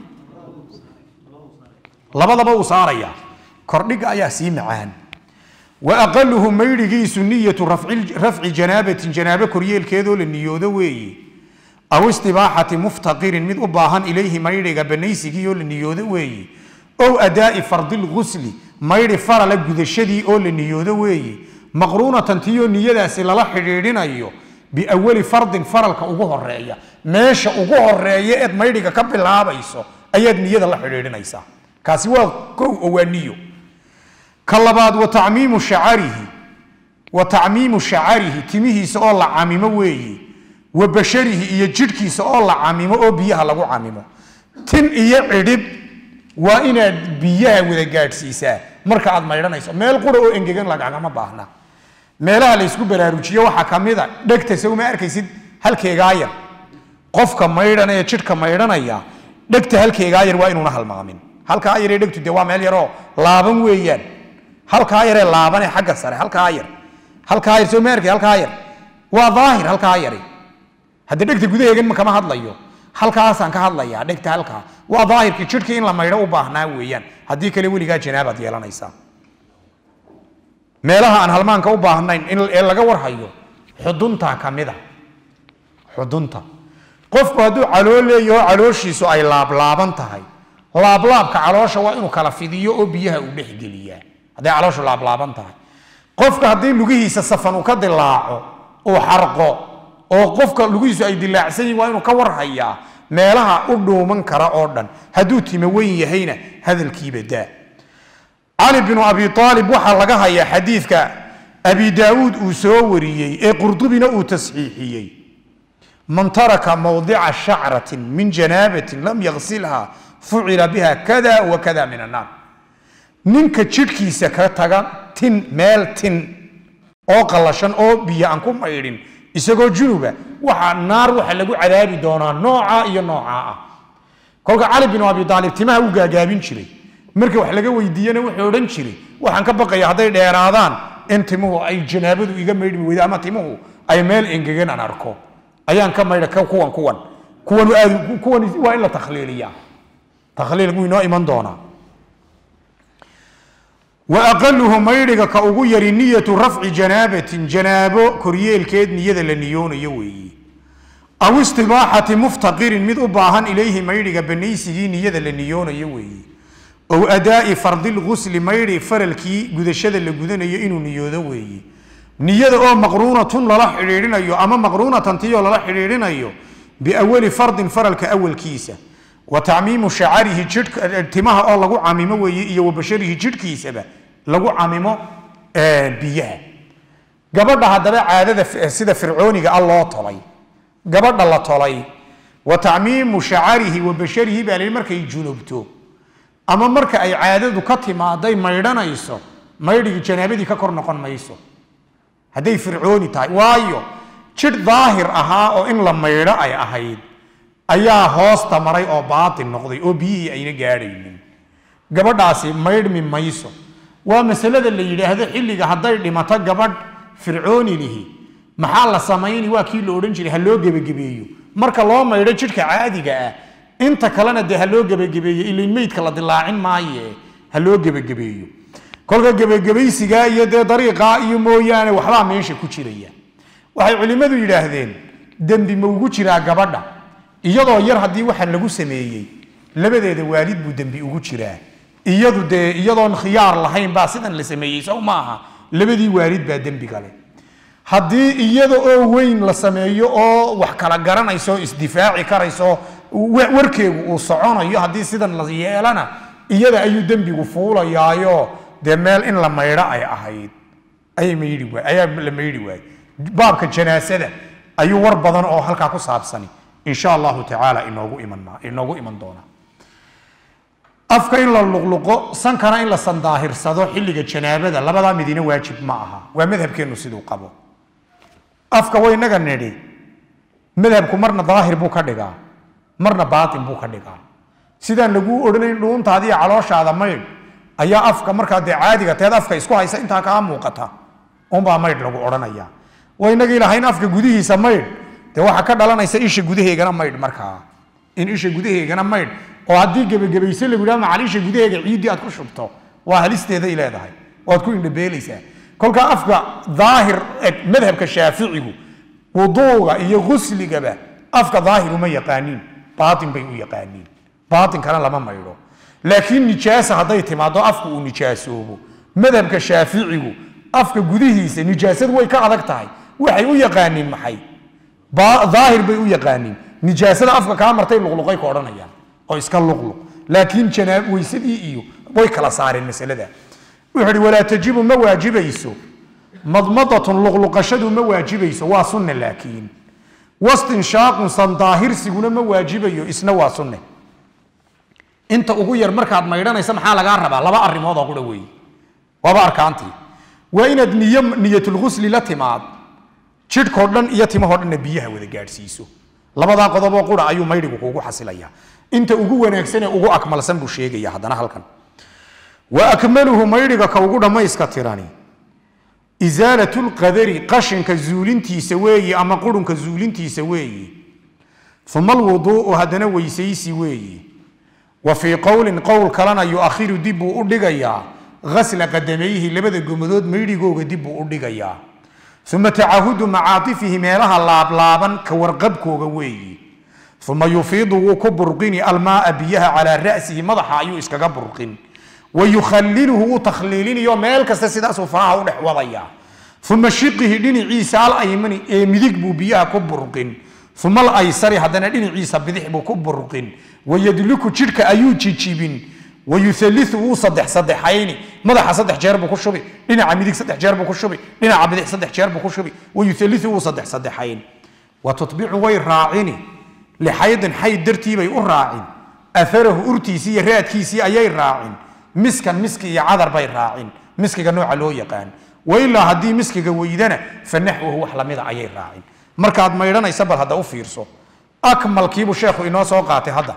labadaba uu saaraya kordhiga ayaa sii macaan wa aqaluhu maydhigiisu niyatu rafci janaabatin janaabo koryeelkeedoo la niyoodo weeye aw istibaaxati muftaqirin mid u baahan ilayhi maydhiga banaysigii oo la niyoodo weeye ow adaa'i fardilgusli maydhi farala gudashadii oo la niyoodo weeye maqruunatan tiyoo niyadaasi lala xidhiidhinayo biawali fardin faralka ugu horeeya meesha ugu horeeya eed maydhiga ka bilaabayso ayaad niyada la xidhiidhinaysaa kaasi waa kow oo waa niyo ka labaad wa tacmiimu shacarihi wa tacmiimu shacarihi timihiisa oo la camimo weeye wa basharihi iyo jidhkiisa oo la camimo oo biyaha lagu camimo tin iyo cidhib waa inaad biyaha wada gaadhsiisaa marka aad maydhanayso meel qura oo engegan lagagama baahna meelaha la ysku baraarujiyo waxaa ka mid a dhegta sawma arkaysid halkeegaa yar qofka maydhanaya jidhka maydhanaya dhegta halkeegaa yar waa inuuna halmaamin halkaa yaree dhegtu dee waa meel yaroo laaban weeyaan halkaa yaree laabanee xagga sare halkaa yar halkaa yar soo ma arkay halkaa yar waa daahir halkaa yari hadda dhegta gudaheegan ma kama hadlayo halkaasaan ka hadlayaa dhegta halkaa waa daahirkii jidhkii in la maydho u baahnaa weeyaan haddii kale weligaa janaabaad yeelanaysaa meelaha aan halmaanka u baahnayn in ee laga warhayo xudunta ka mida xudunta qofku hadduu calool leeyaho calooshiisu ay laablaaban tahay laablaabka caloosha waa inuu kala fidiyo oo biyaha uu dhexgeliyaa hadday calooshu laablaaban tahay qofka haddii lugihiisa safan uu ka dilaaco uu xarqo oo qofka lugihiisu ay dilaacsan yihin waa inuu ka warhayaa meelaha u dhuuman kara oo dhan hadduu timo weyn yahayna hadalkiiba daa cali binu abi aalib waxaa laga hayaa xadiidka abi daauud uu soo wariyey ee qurdubina uu tasxiixiyey man taraka mawdica shacratin min janaabatin lam yaksilha fucila biha kada wa kada min annaar ninka jidhkiisa ka taga tin meel tin oo qallashan oo biyo aan ku maydhin isagoo junuba waxa naar waxa lagu cadaabi doonaa nooca iyo noocaa ah kolka cali binu abi aalib timaha u gaagaabin jiray marka wax laga weydiiyena wuxuu odhan jiray waxaan ka baqaya hadday dheeraadaan in timuhu ay janaabadu iga maydhmi weydo ama timuhu ay meel engegan aan arko ayaan ka maydha kuwan kuwan kuwan aad kuwan waa in la takhliiliyaa takhliil wuu inoo iman doonaa wa aqaluhu maydhiga ka ugu yari niyatu rafci janaabatin janaabo koryeelkeed niyada la niyoonayo weeye aw istibaaxati muftaqirin mid u baahan ilayhi maydhiga banaysigii niyada la niyoonayo weeye ow adaa'i fardilgusli maydhi faralkii gudashada la gudanayo inuu niyoodo weeye niyada oo maqruunatun lala xidhiidhinayo ama maqruunatan tiyoo lala xidhiidhinayo biawali fardin faralka awalkiisa wa tacmiimu shacarihi jidhka timaha oo lagu camimo weeye iyo wa basharihi jidhkiisaba lagu camimo biyaha gabadha haddaba caadada sida fircooniga ah loo tolay gabadha la tolay wa tacmiimu shacarihi wa basharihi baa lihi markay junubto ama marka ay caadadu ka timaaday maydhanayso maydhigii janaabadii ka kor noqon mayso hadday fircooni tahay waayo jidh daahir ahaa oo in la maydho ay ahayd ayaa hoosta maray oo baatin noqday oo biyihii ayna gaadhaynin gabadhaasi maydhmi mayso waa masalada la yidhaahdo xilliga hadday dhimato gabadh fircooni lihi maxaa la samayni waa kii la odhan jiray ha loo gebagebeeyo marka loo maydho jidhka caadiga ah inta kalena dee ha loo gebagebeeyo ilain meydka la dilaacin maaye ha loo gebagebeeyo kolka gebagebaysigaa iyo dee dariiqaa iyo mooyaane waxbaa meesha ku jiraya waxay culimmadu yidhaahdeen dembi ma ugu jiraa gabadha iyadoo yar haddii waxaan lagu sameeyey labadeeda waalid buu dembi ugu jiraa iyadu dee iyadoon khiyaar lahayn baa sidan la sameeyey sow maaha labadii waalid baa dembiga leh haddii iyada oo weyn la sameeyo oo wax kala garanayso isdifaaci karayso warkeegu uu soconayo haddii sidan la yeelana iyada ayuu dembigu fuulayaayo dee meel in la maydho ay ahayd ayay maydhi waay ayaa la maydhi waayey baabka janaasada ayuu war badan oo halkaa ku saabsani insha allahu tacaala inoogu iman inoogu iman doonaa afka in la luqluqo sankana in la sandaahirsado xilliga janaabada labadaa midina waajib ma aha waa madhabkeennu siduu qabo afka waynaga nidhi madhabku marna daahir buu ka dhigaa marna baatin buu ka dhigaa sidaan laguu odhanayn dhuuntaadiiyo calooshaada maydh ayaa afka markaa dee caadiga teed afka isku haysa intaa kaa muuqata unbaa maydh lagu odhanaya waynagii lahayn afka gudihiisa maydh dee waxaa ka dhalanaysa isha gudaheegana maydh markaa in isha gudaheegana maydh oo haddii gebagabayse lagu yidhaha macal isha gudaheega ciiddii aad ku shubto waa halisteeday leedahay waad ku indhabeelaysaa kolkaa afka daahir madhabka shaaficigu wuduuga iyo gusligaba afka daahir uma yaqaaniin baatin bay u yaqaaniin baatinkana lama maydho laakiin nijaasa hadday timaado afku uu nijaasoobo madhabka shaaficigu afka gudihiisa nijaasadu way ka adag tahay waxay u yaqaaniin maxay daahir bay u yaqaaniin nijaasada afka kaa martay luqluqay ka odhanayaan oo iska luqluq laakiin janaab weysadii iyo way kala saareen masalada wuxuu ihi walaa tajibu ma waajibayso madmadatun luqluqashadu ma waajibayso waa sunne laakiin wastinshaaqun sandaahirsiguna ma waajibayo isna waa sunne inta ugu yar markaad maydhanaysa maxaa lagaa rabaa laba arrimood oo qura weeye waaba arkaantii waa inaad niyo niyatulghusli la timaad jidhkoo dhan iyo timahoo dhanna biyaha wada gaadhsiiso labadaa qodoboo qura ayuu maydhigu kuugu xasilaya inta ugu wanaagsan ee ugu akmalsan buu sheegaya haddana halkan wa akmaluhu maydhiga ka ugu dhammayska tirani isaalatu lqadari qashinka zuulintiisa weeye ama qurunka zuulintiisa weeye uma alwuduu'u haddana weysaysi weeye wa fii qowlin qowl kalena yuakhiru dib buu u dhigayaa ghasla qadamayhi labada gomadood maydhigooga dib buu u dhigayaa uma tacahudu macaatifihi meelaha laablaaban ka warqabkooga weeye uma yufiidu wuu ku burqini almaaa biyaha calaa ra'sihi madaxa ayuu iskaga burqin wa yukhaliluhu wuu takhliilinayo meel kasta sidaasuu faraha u dhex wadaya uma shiqihi dhinaciisa alaymani ee midig buu biyaha ku burqin uma alaysari haddana dhinaciisa bidix buu ku burqin wayadluku jidhka ayuu jijibin wayualiu wuu sadex sadexayni madaxa saddex jeer buu ku shubi dhinaca midig saddex jeer buu ku shubi dhinaca bidix saddex jeer buu ku shubi wayualiu wuu sadex sadexayn wa tutbicu way raacini lixaydin xayd dartiibay u raacin aarahu urtiisii iyo raadkiisii ayay raacin miskan miski iyo cadar bay raacin miskiga nooca loo yaqaan wailaa haddii miskiga weydana fa naxwahu wax lamida ayay raacin markaad maydhanaysa bal hadda u fiirso akmalkiibuu sheekhu inoo soo qaatay hadda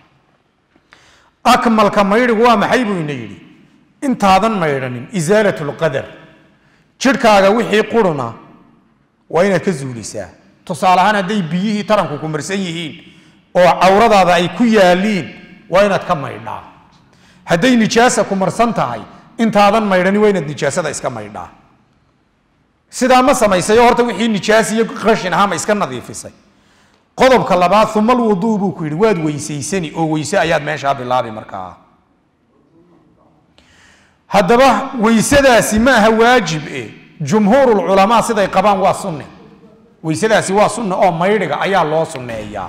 akmalka maydhigu waa maxay buu ina yidhi intaadan maydhanin isaalat lqadar jidhkaaga wixii quruna waa inaad ka zuulisaa tusaale ahaan hadday biyihii taranku ku marsan yihiin oo cawradaada ay ku yaaliin waa inaad ka maydhaa hadday nijaasa ku marsan tahay intaadan maydhani waa inaad nijaasada iska maydhaa sidaa ma samaysayo horta wixii nijaas iyo qashin ahaa ma iska nadiifisay qodobka labaad uma alwuduu buu ku yidhi waad weysaysani oo weyse ayaad meeshaa bilaabi markaa haddaba weysadaasi ma aha waajib e jumhuurulculamaa siday qabaan waa sunne weysadaasi waa sunne oo maydhiga ayaa loo sunneeyaa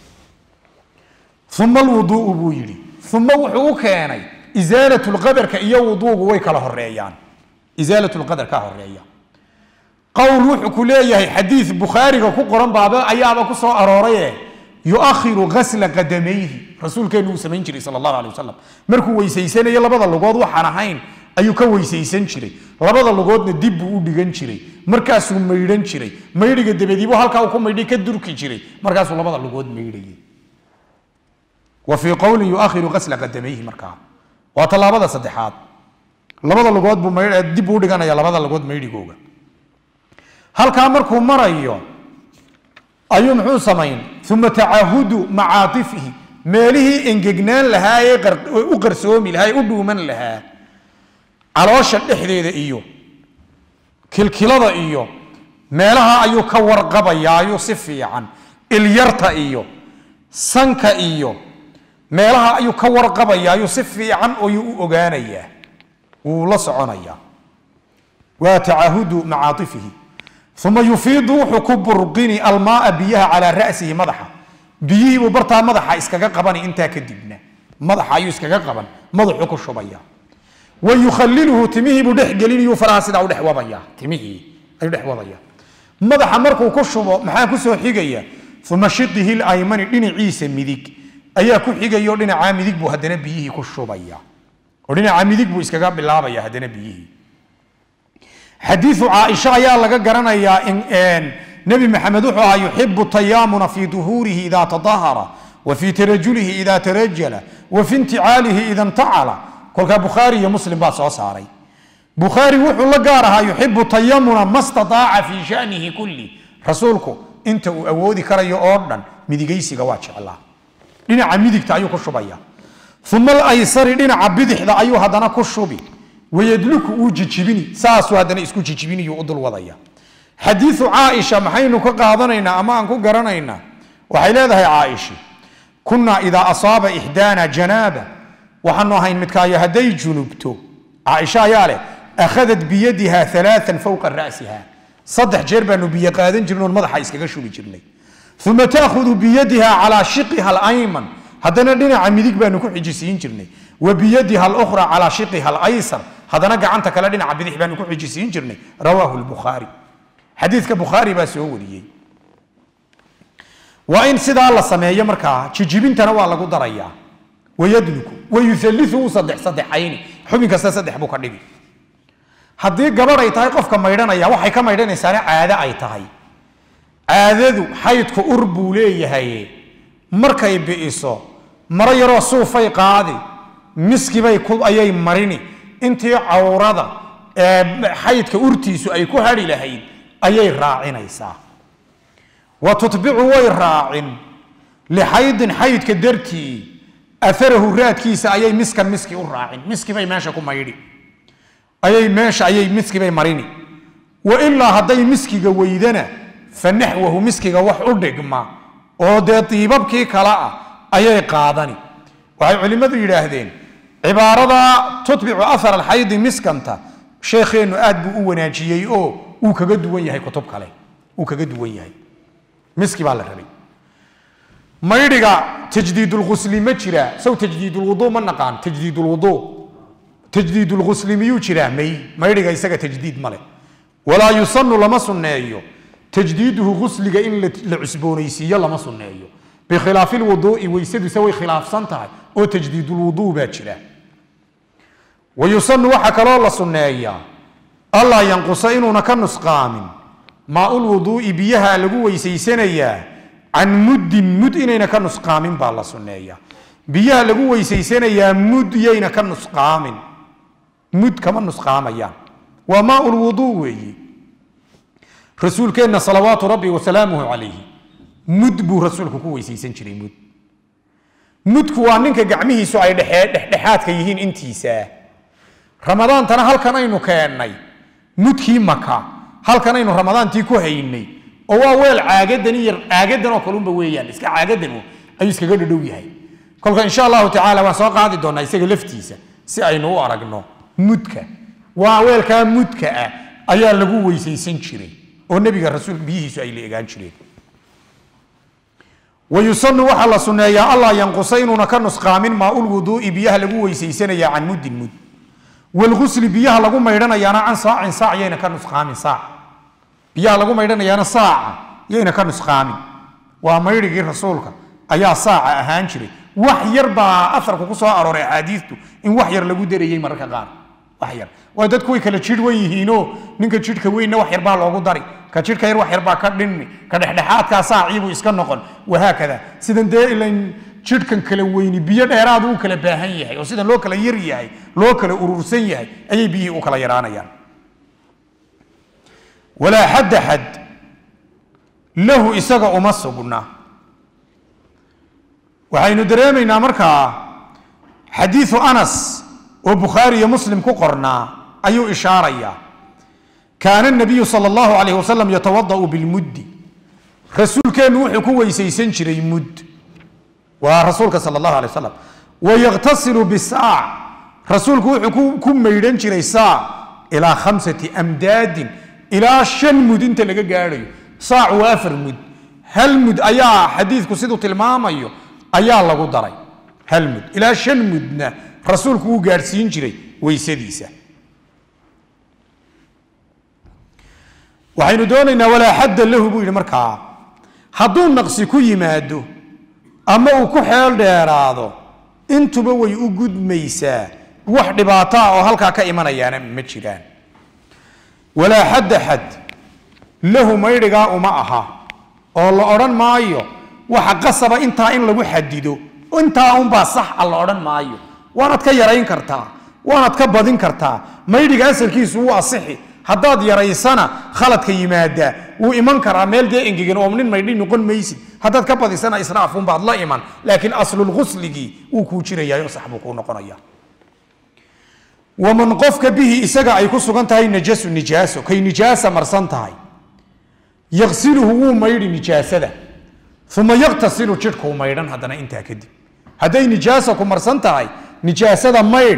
uma alwuduu'u buu yidhi uma wuxuu u keenay isaalat lqadarka iyo wuduugu way kala horeeyaan isaalat lqadar ka horeeya qowl wuxuu ku leeyahay xadiid bukhaariga ku qoran baaba ayaaba ku soo arooraye yuakhiru gasla qadamayhi rasuulkeenu uu samayn jiray sal allahu alay wasalam markuu weysaysanayo labada lugood waxaan ahayn ayuu ka weysaysan jiray labada lugoodna dib buu u dhigan jiray markaasuu maydhan jiray maydhiga dabadiibu halkaa uu ku maydhay ka durki jiray markaasuu labada lugood maydhayay wa fii qowlin yuakhiru gasla qadamayhi markaa waa tallaabada saddexaad labada lugood buu maydh- dib buu u dhiganaya labada lugood maydhigooga halkaa markuu marayo ayuu muxuu samayn uma tacahudu macaatifihi meelihii engegnaan lahaa ee qar- u qarsoomi lahaa ee u dhuuman lahaa caloosha dhexdeeda iyo kilkilada iyo meelaha ayuu ka warqabayaa ayuu si fiican ilyarta iyo sanka iyo meelaha ayuu ka warqabayaa ayuu si fiican ayuu u ogaanayaa wuu la soconayaa waa tacahudu macaatifihi uma yufiidu wuxuu ku burqini almaaa biyaha calaa rasihi madaxa biyihiibuu bartaa madaxa iskaga qabani intaa kadibna madaxa ayuu iskaga qaban madaxuu ku shubaya wa yukhaliluhu timihiibuu dhex gelinayu faraha sidaa u dhex wadaya timihii ayuu dhex wadaya madaxa markuu ku shubo maxaa kusoo xigaya uma shiqihi laymani dhinaciisa midig ayaa ku xigaya oo dhinacaa midig buu haddana biyihii ku shubaya oo dhinacaa midig buu iskaga bilaabaya haddana biyihii xadiiu caaisha ayaa laga garanayaa in nebi maxamed wuxuu ahaa yuxibu tayaamuna fi duhuurihi ida tadahara wa fi tarajulihi ida tarajala wa fi inticaalihi ida intacala kolkaa bukhaari iyo muslim baa soo saaray bukhaari wuxuu la gaar ahaa yuxibu tayamuna ma stataaca fi shanihi kulli rasuulku inta uu awoodi karayo oo dhan midigaysiga waa jeclaa dhinaca midigta ayuu ku shubaya uma alaysari dhinaca bidixda ayuu haddana ku shubi wayadluku uu jijibini saasuu haddana isku jijibiniyuu u dul wadaya xadiiu caaisha maxaynu ka qaadanaynaa ama aan ku garanaynaa waxay leedahay caaisha kunaa idaa asaaba ixdaana janaaba waxaanu ahayn midkaayo hadday junubto caaisha ayaa leh akhadat biyadiha alaaan fowqa rasiha saddex jeer baanu biyo qaadan jirnay oon madaxa iskaga shubi jirnay uma taahudu biyadiha calaa shiqiha alayman haddana dhinaca midig baanu ku xijisiin jirnay wa biyadiha alukhra calaa shiqiha alaysar haddana gacanta kale dhinaca bidix baanu ku xijisiin jirnay rawaahu lbukhaari xadiidka bukhaari baa soo wariyey waa in sidaa la sameeyo markaa jijibintana waa lagu darayaa wayadluku wayualiu saddex saddexayni xubin kasta saddex buu ka dhigi haddii gabadh ay tahay qofka maydhanaya waxay ka maydhanaysaana caado ay tahay caadadu xaydku ur buu leeyahay markay bi'iso maro yaroo suufay qaadi miskibay ku ayay marini intii cawrada ee xaydka urtiisu ay ku hadhi lahayd ayay raacinaysaa wa tutbicu way raacin lixaydin xaydka dartii aarahu raadkiisa ayay miskan miski u raacin miskibay meesha ku maydhi ayay meesha ayay miskibay marini wa ilaa hadday miskiga weydana fa naxwahu miskiga wax u dhigma oo dee diibabkii kale ah ayay qaadani waxay culimmadu yidhaahdeen cibaarada tutbicu ahar alxaydi miskanta sheekheennu aad buu u wanaajiyey oo uu kaga duwan yahay kutub kale uu kaga duwan yahay miski baa la rabay maydhiga tajdiidulghusli ma jira sow tajdiidulwuduu ma naqaan tajdiidulwuduu tajdiidulghusli miyuu jiraa may maydhiga isaga tajdiid male walaa yusanu lama sunneeyo tajdiiduhu ghusliga in la la cusboonaysiiyo lama sunneeyo bikhilaafi lwuduu'i weysaduse way khilaafsan tahay oo tajdiidulwuduu baa jira wa yusanu waxaa kaloo la sunneeyaa allaa yanqusa inuuna ka nusqaamin maaulwuduu'i biyaha lagu weysaysanayaa can muddin mud inayna ka nusqaamin baa la sunneeyaa biyaha lagu weysaysanayaa mud yayna ka nusqaamin mud kama nusqaamayaan waa maaulwuduu weeyi rasuulkeenna salawaatu rabbi wasalaamuhu calayhi mud buu rasuulku ku weysaysan jiray mud mudku waa ninka gacmihiisu ay dhexee dhexdhexaadka yihiin intiisa ramadaantana halkan aynu keennay mudkii maka halkan aynu ramadaantii ku haynay oo waa weel caagadan iyo caagadan oo kalunba weeyaan iska caagadan ayuu iskaga dhadhow yahay kolka insha allahu tacaala waan soo qaadi doonaa isaga laftiisa si aynu u aragno mudka waa weelkaa mudka ah ayaa lagu weysaysan jiray oo nebiga rasuul biyihiisu ay la egaan jireen wayusanu waxaa la sunneeyaa allaa yanqusa inuuna ka nusqaamin maaulwuduu'i biyaha lagu weysaysanaya can muddin mud walgusli biyaha lagu maydhanayaana can saacin saac yayna ka nusqaamin saac biyaha lagu maydhanayaana saaca yayna ka nusqaamin waa maydhigii rasuulka ayaa saaca ahaan jiray wax yar baa aarku ku soo arooray axaadiistu in wax yar lagu darayey mararka qaar wax yar waa dadku way kala jidh wan yihiinoo ninka jidhka weynna wax yar baa loogu dari ka jidhka yar wax yar baa ka dhinmi ka dhexdhexaadkaa saaciibuu iska noqon wahaakada sidan dee ilan jidhkan kala weyni biyo dheeraadu u kala baahan yahay oo sidan loo kala yar yahay loo kala urursan yahay ayay biyihii u kala yaraanayaan walaa xadda xad lahu isaga uma sugna waxaynu dareemaynaa markaa xadiiu anas oo bukhaari iyo muslim ku qornaa ayuu ishaarayaa kaana nabiyu sal allahu alayh wasalam yatawadau bilmuddi rasuulkeennu wuxuu ku weysaysan jiray mud waa rasuulka sal allahu alay wasalam wayaktasilu bisaac rasuulku wuxuu ku maydhan jiray saac ilaa khamsati amdaadin ilaa shan mud inta laga gaadhayo saac waa afar mud hal mud ayaa xadiidku siduu tilmaamayo ayaa lagu daray hal mud ilaa shan mudna rasuulku wuu gaadhsiin jiray weysadiisa waxaynu doonaynaa walaa xadda lahu buu yidhi markaa hadduu naqsi ku yimaado ama uu ku xeel dheeraado intuba way u gudmaysaa wax dhibaato ah oo halkaa ka imanayaana ma jiraan walaa xadda xad lahu maydhigaa uma aha oo la odhan maayo waxa qasaba intaa in lagu xadido intaa unbaa sax a la odhan maayo waanaad ka yarayn kartaa waanaad ka badin kartaa maydhiga asalkiisu wuu asixi haddaad yaraysana khaladka yimaada wuu iman karaa meel dee engegan oo nin maydhi noqon maysid haddaad ka badisana israafunbaad la iman laakiin aslulghusligii wuu kuu jirayaa oo sax buu kuu noqonaya waman qofka bihi isaga ay ku sugan tahay najasu nijaaso kay nijaasa marsan tahay yaqsiluhu wuu maydhi nijaasada uma yaktasilu jidhkuu maydhan haddana intaa kadib hadday nijaasa ku marsan tahay nijaasada maydh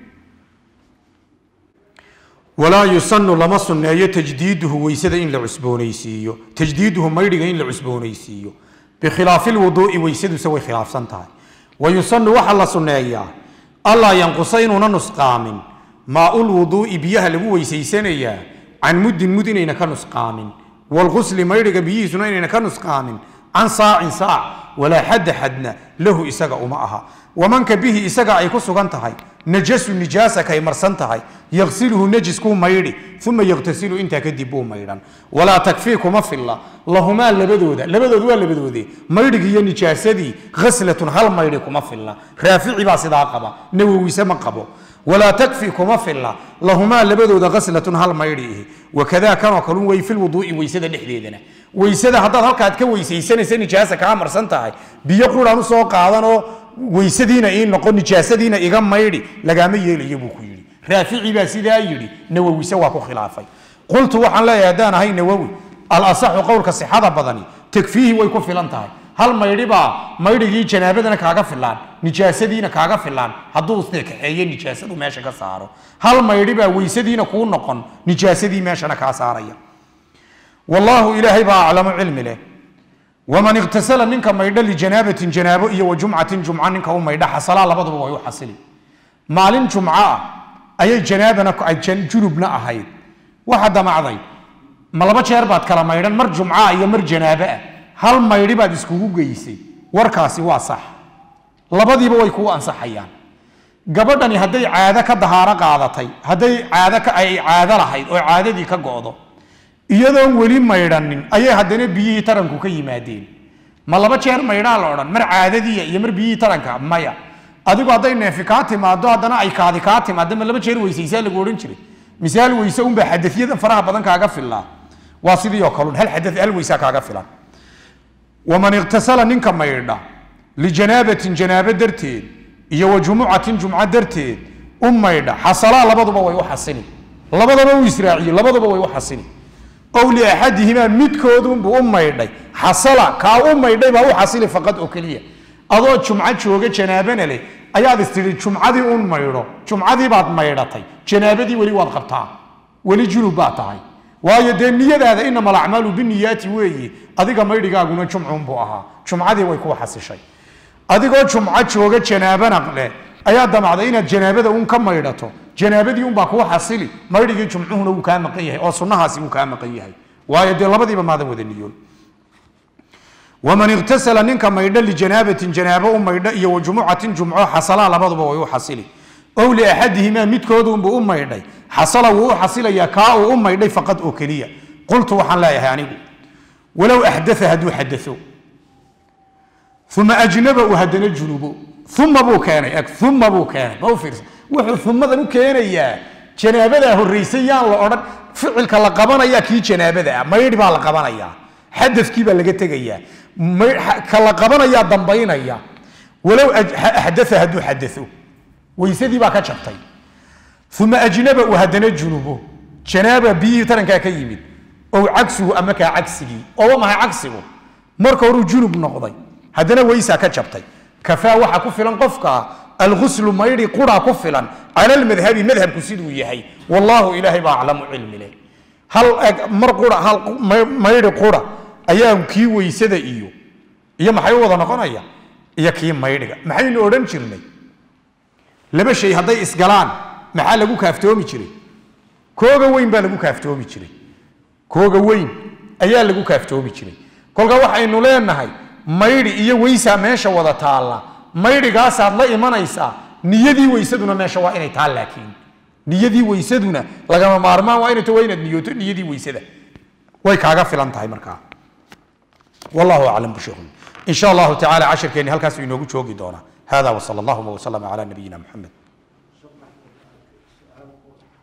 walaa yusanu lama sunneeyo tajdiiduhu weysada in la cusboonaysiiyo tajdiiduhu maydhiga in la cusboonaysiiyo bikhilaafi lwuduu'i weysaduse way khilaafsan tahay wa yusanu waxaa la sunneeyaa allaa yanqusa inuuna nusqaamin maaul wuduu'i biyaha lagu weysaysanayaa can muddin mud inayna ka nusqaamin walqusli maydhiga biyihiisuna inayna ka nusqaamin can saacin saac walaa xadda xadna lahu isaga uma aha wamanka bihi isaga ay ku sugan tahay najasu nijaasa kay marsan tahay yaqsiluhu najiskuu maydhi uma yaqtasilu intaa kadib buu maydhan walaa takfii kuma filla lahumaa labadooda labadooda waa labadoode maydhigii iyo nijaasadii khaslatun hal maydhi kuma filla raafici baa sidaa qaba nawowise ma qabo walaa takfi kuma filla lahumaa labadooda khaslatun hal maydhi ihi wakadaa kanoo kalun way filwuduu'i weysada dhexdeedana weysada haddaad halkaad ka weysaysanaysa nijaasa kaa marsan tahay biyo quraan usoo qaadanoo weysadiina ii noqon nijaasadiina iga maydhi lagaama yeelayo buu ku yidhi raafici baa sidaa yidhi nawowise waa ku khilaafay qultu waxaan leeyahay haddaan ahay nawowi alasaxu qowlka sixada badani takfiihi way ku filan tahay hal maydhi baa maydhigii janaabadana kaaga filaan nijaasadiina kaaga filaan hadduu kaxeeye nijaasadu meesha ka saaro hal maydhi baa weysadiina kuu noqon nijaasadii meeshana kaa saaraya wallaahu ilaahay baa aclamu cilmi leh waman iktasala ninka maydho lijanaabatin janaabo iyo wa jumcatin jumca ninka u maydha xasalaa labaduba way u xasili maalin jumco ah ayay janaabana junubna ahayd waxa damacday ma laba jeer baad kala maydhan mar jumca iyo mar janaabo ah hal maydhi baad iskugu geysay warkaasi waa sax labadiiba way kuu ansaxayaan gabadhani hadday caado ka dahaaro qaadatay hadday caado ka ay caado lahayd oo caadadii ka go'do iyadoon weli maydhanin ayay haddana biyihii taranku ka yimaadeen ma laba jeer maydhaa la odhan mar caadadiiya iyo mar biyihii taranka maya adigu hadday neefi kaa timaado haddana ay kaadi kaa timaado ma laba jeer weysaysaa lagu odhan jiray misaal weyse unbaa xadayadan faraha badan kaaga filaa waa sidii oo kalun hal xada hal weysaa kaaga filan waman iktasala ninka maydha lijanaabatin janaabo darteed iyo wa jumucatin jumco darteed u maydha xasalaa labaduba way u xasili labadaba u israaciye labaduba way u xasili ow liaxadihimaa midkoodunbuu u maydhay xasala kaa u maydhay baa u xasili faqad oo keliya adoo jumco jooga janaabana leh ayaad istidhi jumcadii un maydho jumcadii baad maydhatay janaabadii weli waad qabtaa weli junub baad tahay waayo dee niyadaada inama alacmaalu biniyaati weeye adiga maydhigaaguna jumcunbuu ahaa jumcadii way ku xasishay adigoo jumco jooga janaabana leh ayaa damacday inaad janaabada un ka maydhato janaabadii unbaa kuu xasili maydhigii jumcuhuna wuu kaa maqan yahay oo sunnahaasi wuu kaa maqan yahay waayo dee labadiiba maadan wada niyoon waman iktasala ninka maydho lijanaabatin janaabo u maydho iyo wa jumucatin jumco xasalaa labaduba way u xasili ow liaxadihimaa midkoodunbuu u maydhay xasala wuu u xasilayaa kaa uu u maydhay faqad oo keliya qultu waxaan leeyahay anigu walow axdaa hadduu xadao uma ajnaba uu haddana junubo uma buu keenay eg uma buu keenay ma u fiirsa wuxuu umadan u keenayaa janaabadaa horraysay yaan la odhan ficilka la qabanaya kii janaabada ah maydhi baa la qabanayaa xadafkii baa laga tegayaa ka la qabanayaa dambaynaya walow axdaa hadduu xadao weysadii baa ka jabtay uma ajnaba uu haddana junubo janaaba biyihii tarankaa ka yimid ow cagsuhu ama kaa cagsigii ooba mahay cagsigu marka horuu junub noqday haddana weysaa ka jabtay kafaa waxa ku filan qofka alguslu maydhi qura ku filan cala lmadhabi madhabku siduu yahay wallaahu ilaahay baa aclamu cilmi leh hal mar qura hal maydhi qura ayaa kii weysada iyo iyo maxay u wada noqonaya iyo kii maydhiga maxaynu odhan jirnay laba shay hadday isgalaan maxaa lagu kaaftoomi jiray kooga weyn baa lagu kaaftoomi jiray kooga weyn ayaa lagu kaaftoomi jiray kolka waxaynu leenahay maydhi iyo weysaa meesha wada taalla maydhigaasaad la imanaysaa niyadii weysaduna meesha waa inay taal laakiin niyadii weysaduna lagama maarmaan waa inay waa inaad niyooto niyadii weysada way kaaga filan tahay markaa wallahu aclam bisheekhu in sha allahu tacala cashirkeenni halkaas inoogu joogi doonaa hada wsala allahuma wslama cala nabiyina muxamed